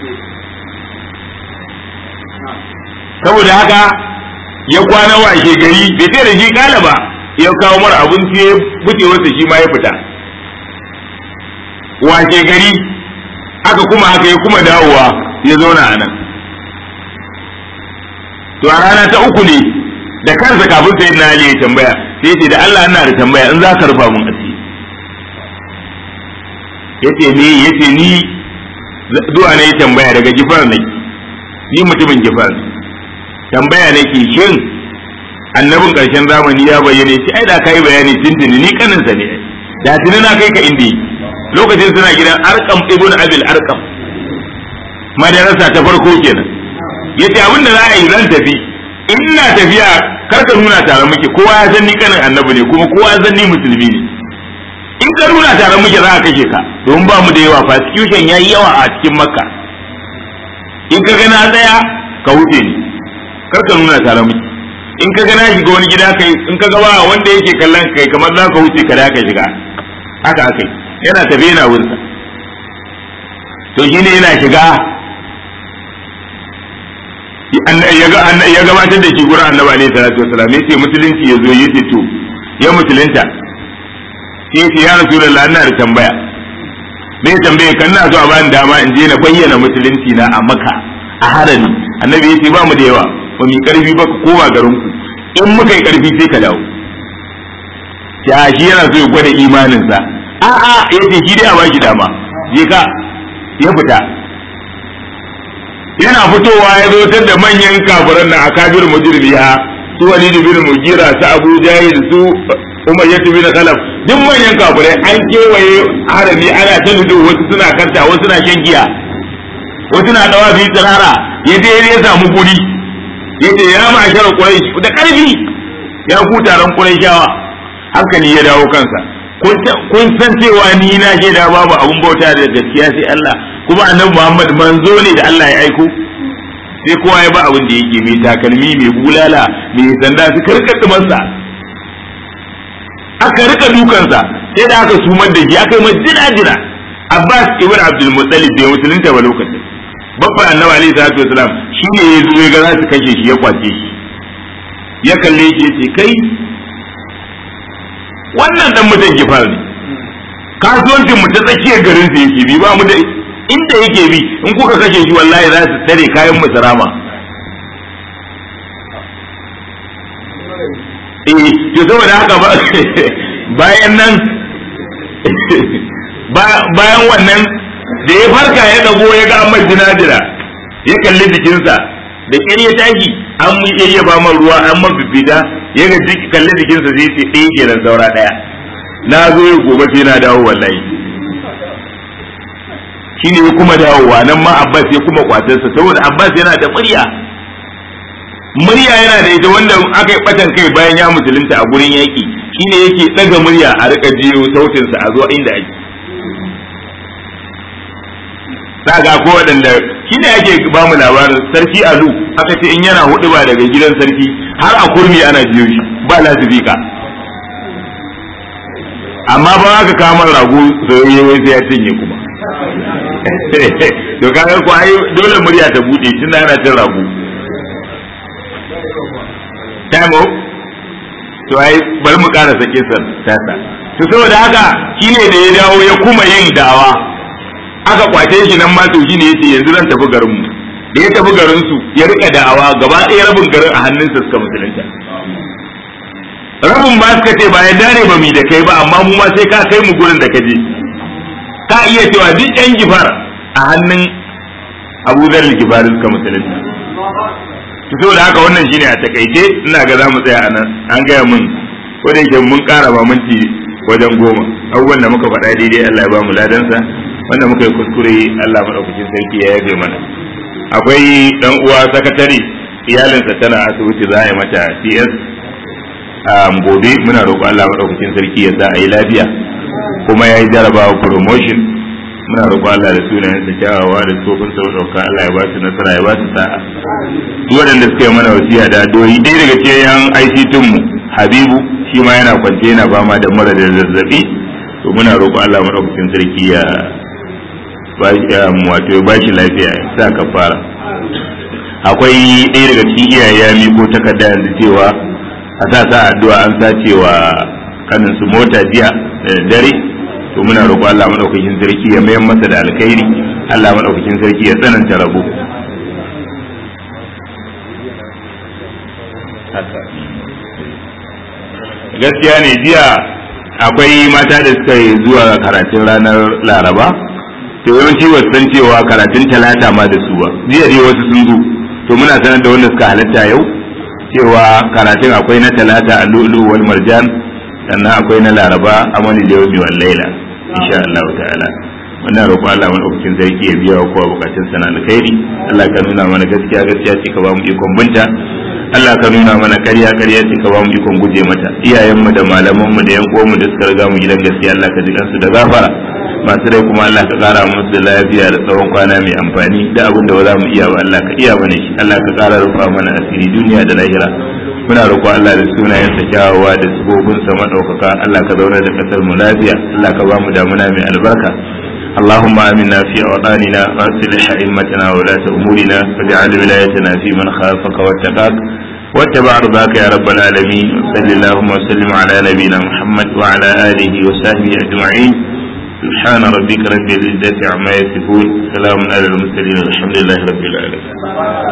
saboda haka ya kwana washe gari bai sai da shi kala ba ya kawo mara abinci ya buce wasa shi ma ya fita washe gari aka kuma haka ya kuma dawowa ya zauna a nan to a rana ta uku ne da kansa kafin sai na ya tambaya sai ce da Allah ina da tambaya in za ka rufa mun asiri yace me yace ni zuwa ne tambaya daga gifar ne ni mutumin gifar tambaya nake shin annabin karshen zamani ya bayyane shi ai da kai bayani tintini ni kaninsa ne da tuni na kai ka inda lokacin suna gidan arkam ibn abil arkam madarasa ta farko kenan yace abin da za a yi zan tafi ina tafiya karka nuna tare muke kowa ya san ni kanin annabi ne kuma kowa ya san ni musulmi ne in ka nuna tare muke za a kashe ka domin ba mu da yawa persecution yayi yawa a cikin makka in ka ga na tsaya ka wuce ni karka nuna tare muke in ka ga na shiga wani gida kai in ka ga ba wanda yake kallon kai kamar za ka wuce ka da ka shiga haka akai yana tafi yana wurinsa to shine yana shiga ya gabatar da shi gurin annabi alaihi salatu wasalam yace musulunci ya zo yace to ya musulunta sai yace ya rasulullah ina da tambaya me tambaye kan na so a bani dama in je na bayyana musulunci na a maka a harami annabi yace ba mu da yawa ba mu karfi ba ku koma garin ku in muka yi karfi sai ka dawo ya shi yana so ya gwada imaninsa a'a yace shi dai a baki dama je ka ya fita yana fitowa ya zo da manyan kafiran na akabir mujrimiya su walid bin mugira su abu jahil su umayyah bin khalaf duk manyan kafirai an kewaye harami ana ta nudu wasu suna kanta wasu na shan giya wasu na dawa fi tsirara ya je ya samu guri ya ce ya ma'ashar quraish da karfi ya ku taron quraishawa hankali ya dawo kansa kun san cewa ni na shaida babu abun bauta da gaskiya sai Allah kuma annabi Muhammad manzo ne da Allah ya aiko sai kowa ya ba abin da yake mai takalmi mai bulala mai sanda su karkata masa aka rika dukansa sai da aka sumar da shi aka yi majina jina Abbas ibn Abdul Muttalib bai musulunta ba lokacin babban annabi alaihi salatu wasalam shi ne ya zo ya ga za su kashe shi ya kwace shi ya kalle shi ya ce kai wannan dan mutan gifar ne kasuwancin mu ta tsakiyar garin sa yake bi ba mu da inda yake bi in kuka kashe shi wallahi za su tare kayan mu sarama eh to saboda haka ba bayan nan bayan wannan da ya farka ya dago ya ga amma jinadira ya kalli jikinsa da ƙyar ya tashi an mu iya ba man ruwa an man fifita ya ga kalli jikinsa zai ce ɗaya kenan saura ɗaya na zo ya gobe sai na dawo wallahi shine ya kuma dawowa nan ma Abbas ya kuma kwatarsa saboda Abbas yana da murya murya yana da ita wanda aka yi batan kai bayan ya musulunta a gurin yaƙi shine yake ɗaga murya a rika jiyo sautinsa a zuwa inda ake ga ko waɗanda shi ne ake ba mu labarin sarki alu aka ce in yana hudu ba daga gidan sarki har a kurmi ana jiyo shi ba lasifika amma ba aka kamar rago soyayye wai sai ya cinye kuma to kaga ko ai dole murya ta bude tunda ana cin rago time to ai bari mu ƙara sake tasa to saboda haka shine da ya dawo ya kuma yin dawa aka kwace shi nan ma to shine yace yanzu zan tafi garin mu da ya tafi garin su ya rika da'awa gaba ɗaya rabin garin a hannunsa suka musulunta rabin ba suka ce ba ya dare ba mi da kai ba amma mu ma sai ka kai mu gurin da ka je ka iya cewa duk yan gifar a hannun Abu Dharr gifar suka musulunta to da haka wannan shine a takaice ina ga za mu tsaya a nan an gaya mun ko da yake mun ƙara ba minti wajen goma abubuwan da muka faɗa daidai Allah ya ba mu ladansa wanda muka yi kuskure Allah maɗaukakin sarki ya yabe mana akwai dan uwa sakatare iyalinsa tana asibiti za a yi mata CS a gobe muna roƙo Allah maɗaukakin sarki ya sa a yi lafiya kuma ya yi jarabawa promotion muna roƙo Allah da sunayen sa kyawawa da tsofin sa ɗauka Allah ya ba su nasara ya ba su sa'a duk waɗanda suka yi mana wasiya da doyi ɗaya daga cikin yan ICT mu Habibu shi ma yana kwance yana fama da mura da zazzabi to muna roƙo Allah maɗaukakin sarki ya wato ya ba shi lafiya ya sa ka fara akwai ɗaya daga cikin iyaye ya miko takarda yanzu cewa a sa sa addu'a an sacewa kanin su mota jiya da dare to muna roƙo Allah madaukakin sarki ya mayar masa da alkhairi Allah madaukakin sarki ya tsananta rabo gaskiya ne jiya akwai mata da suka yi zuwa karatun ranar laraba to yawanci wasu san cewa karatun talata ma da su ba jiya dai wasu sun zo to muna sanar da wanda suka halatta yau cewa karatun akwai na talata a lulu wal marjan sannan akwai na laraba amani da yau wal laila insha Allah ta'ala wannan roƙo Allah madaukakin sarki ya biya wa kowa bukatun sana alkhairi Allah ka nuna mana gaskiya gaskiya ce ka ba mu ikon binta Allah ka nuna mana ƙarya ƙarya ce ka ba mu ikon guje mata iyayenmu da malamanmu da yan uwanmu da suka riga mu gidan gaskiya Allah ka ji kansu da gafara masu rai kuma Allah ka kara musu da lafiya da tsawon kwana mai amfani da abin da ba za mu iya ba Allah ka iya mana shi Allah ka kara rufa mana asiri duniya da lahira muna roƙo Allah da sunayen sa kyawawa da sabobin sa madaukaka Allah ka zauna da kasar mu lafiya Allah ka ba mu damuna mai albarka اللهم آمنا في أوطاننا وأصلح أئمتنا وولاة أمورنا واجعل ولايتنا في من خافك واتقاك واتبع رضاك يا رب العالمين وصل اللهم وسلم على نبينا محمد وعلى آله وصحبه أجمعين سبحان ربك رب العزة عما يصفون سلام على المرسلين الحمد لله رب العالمين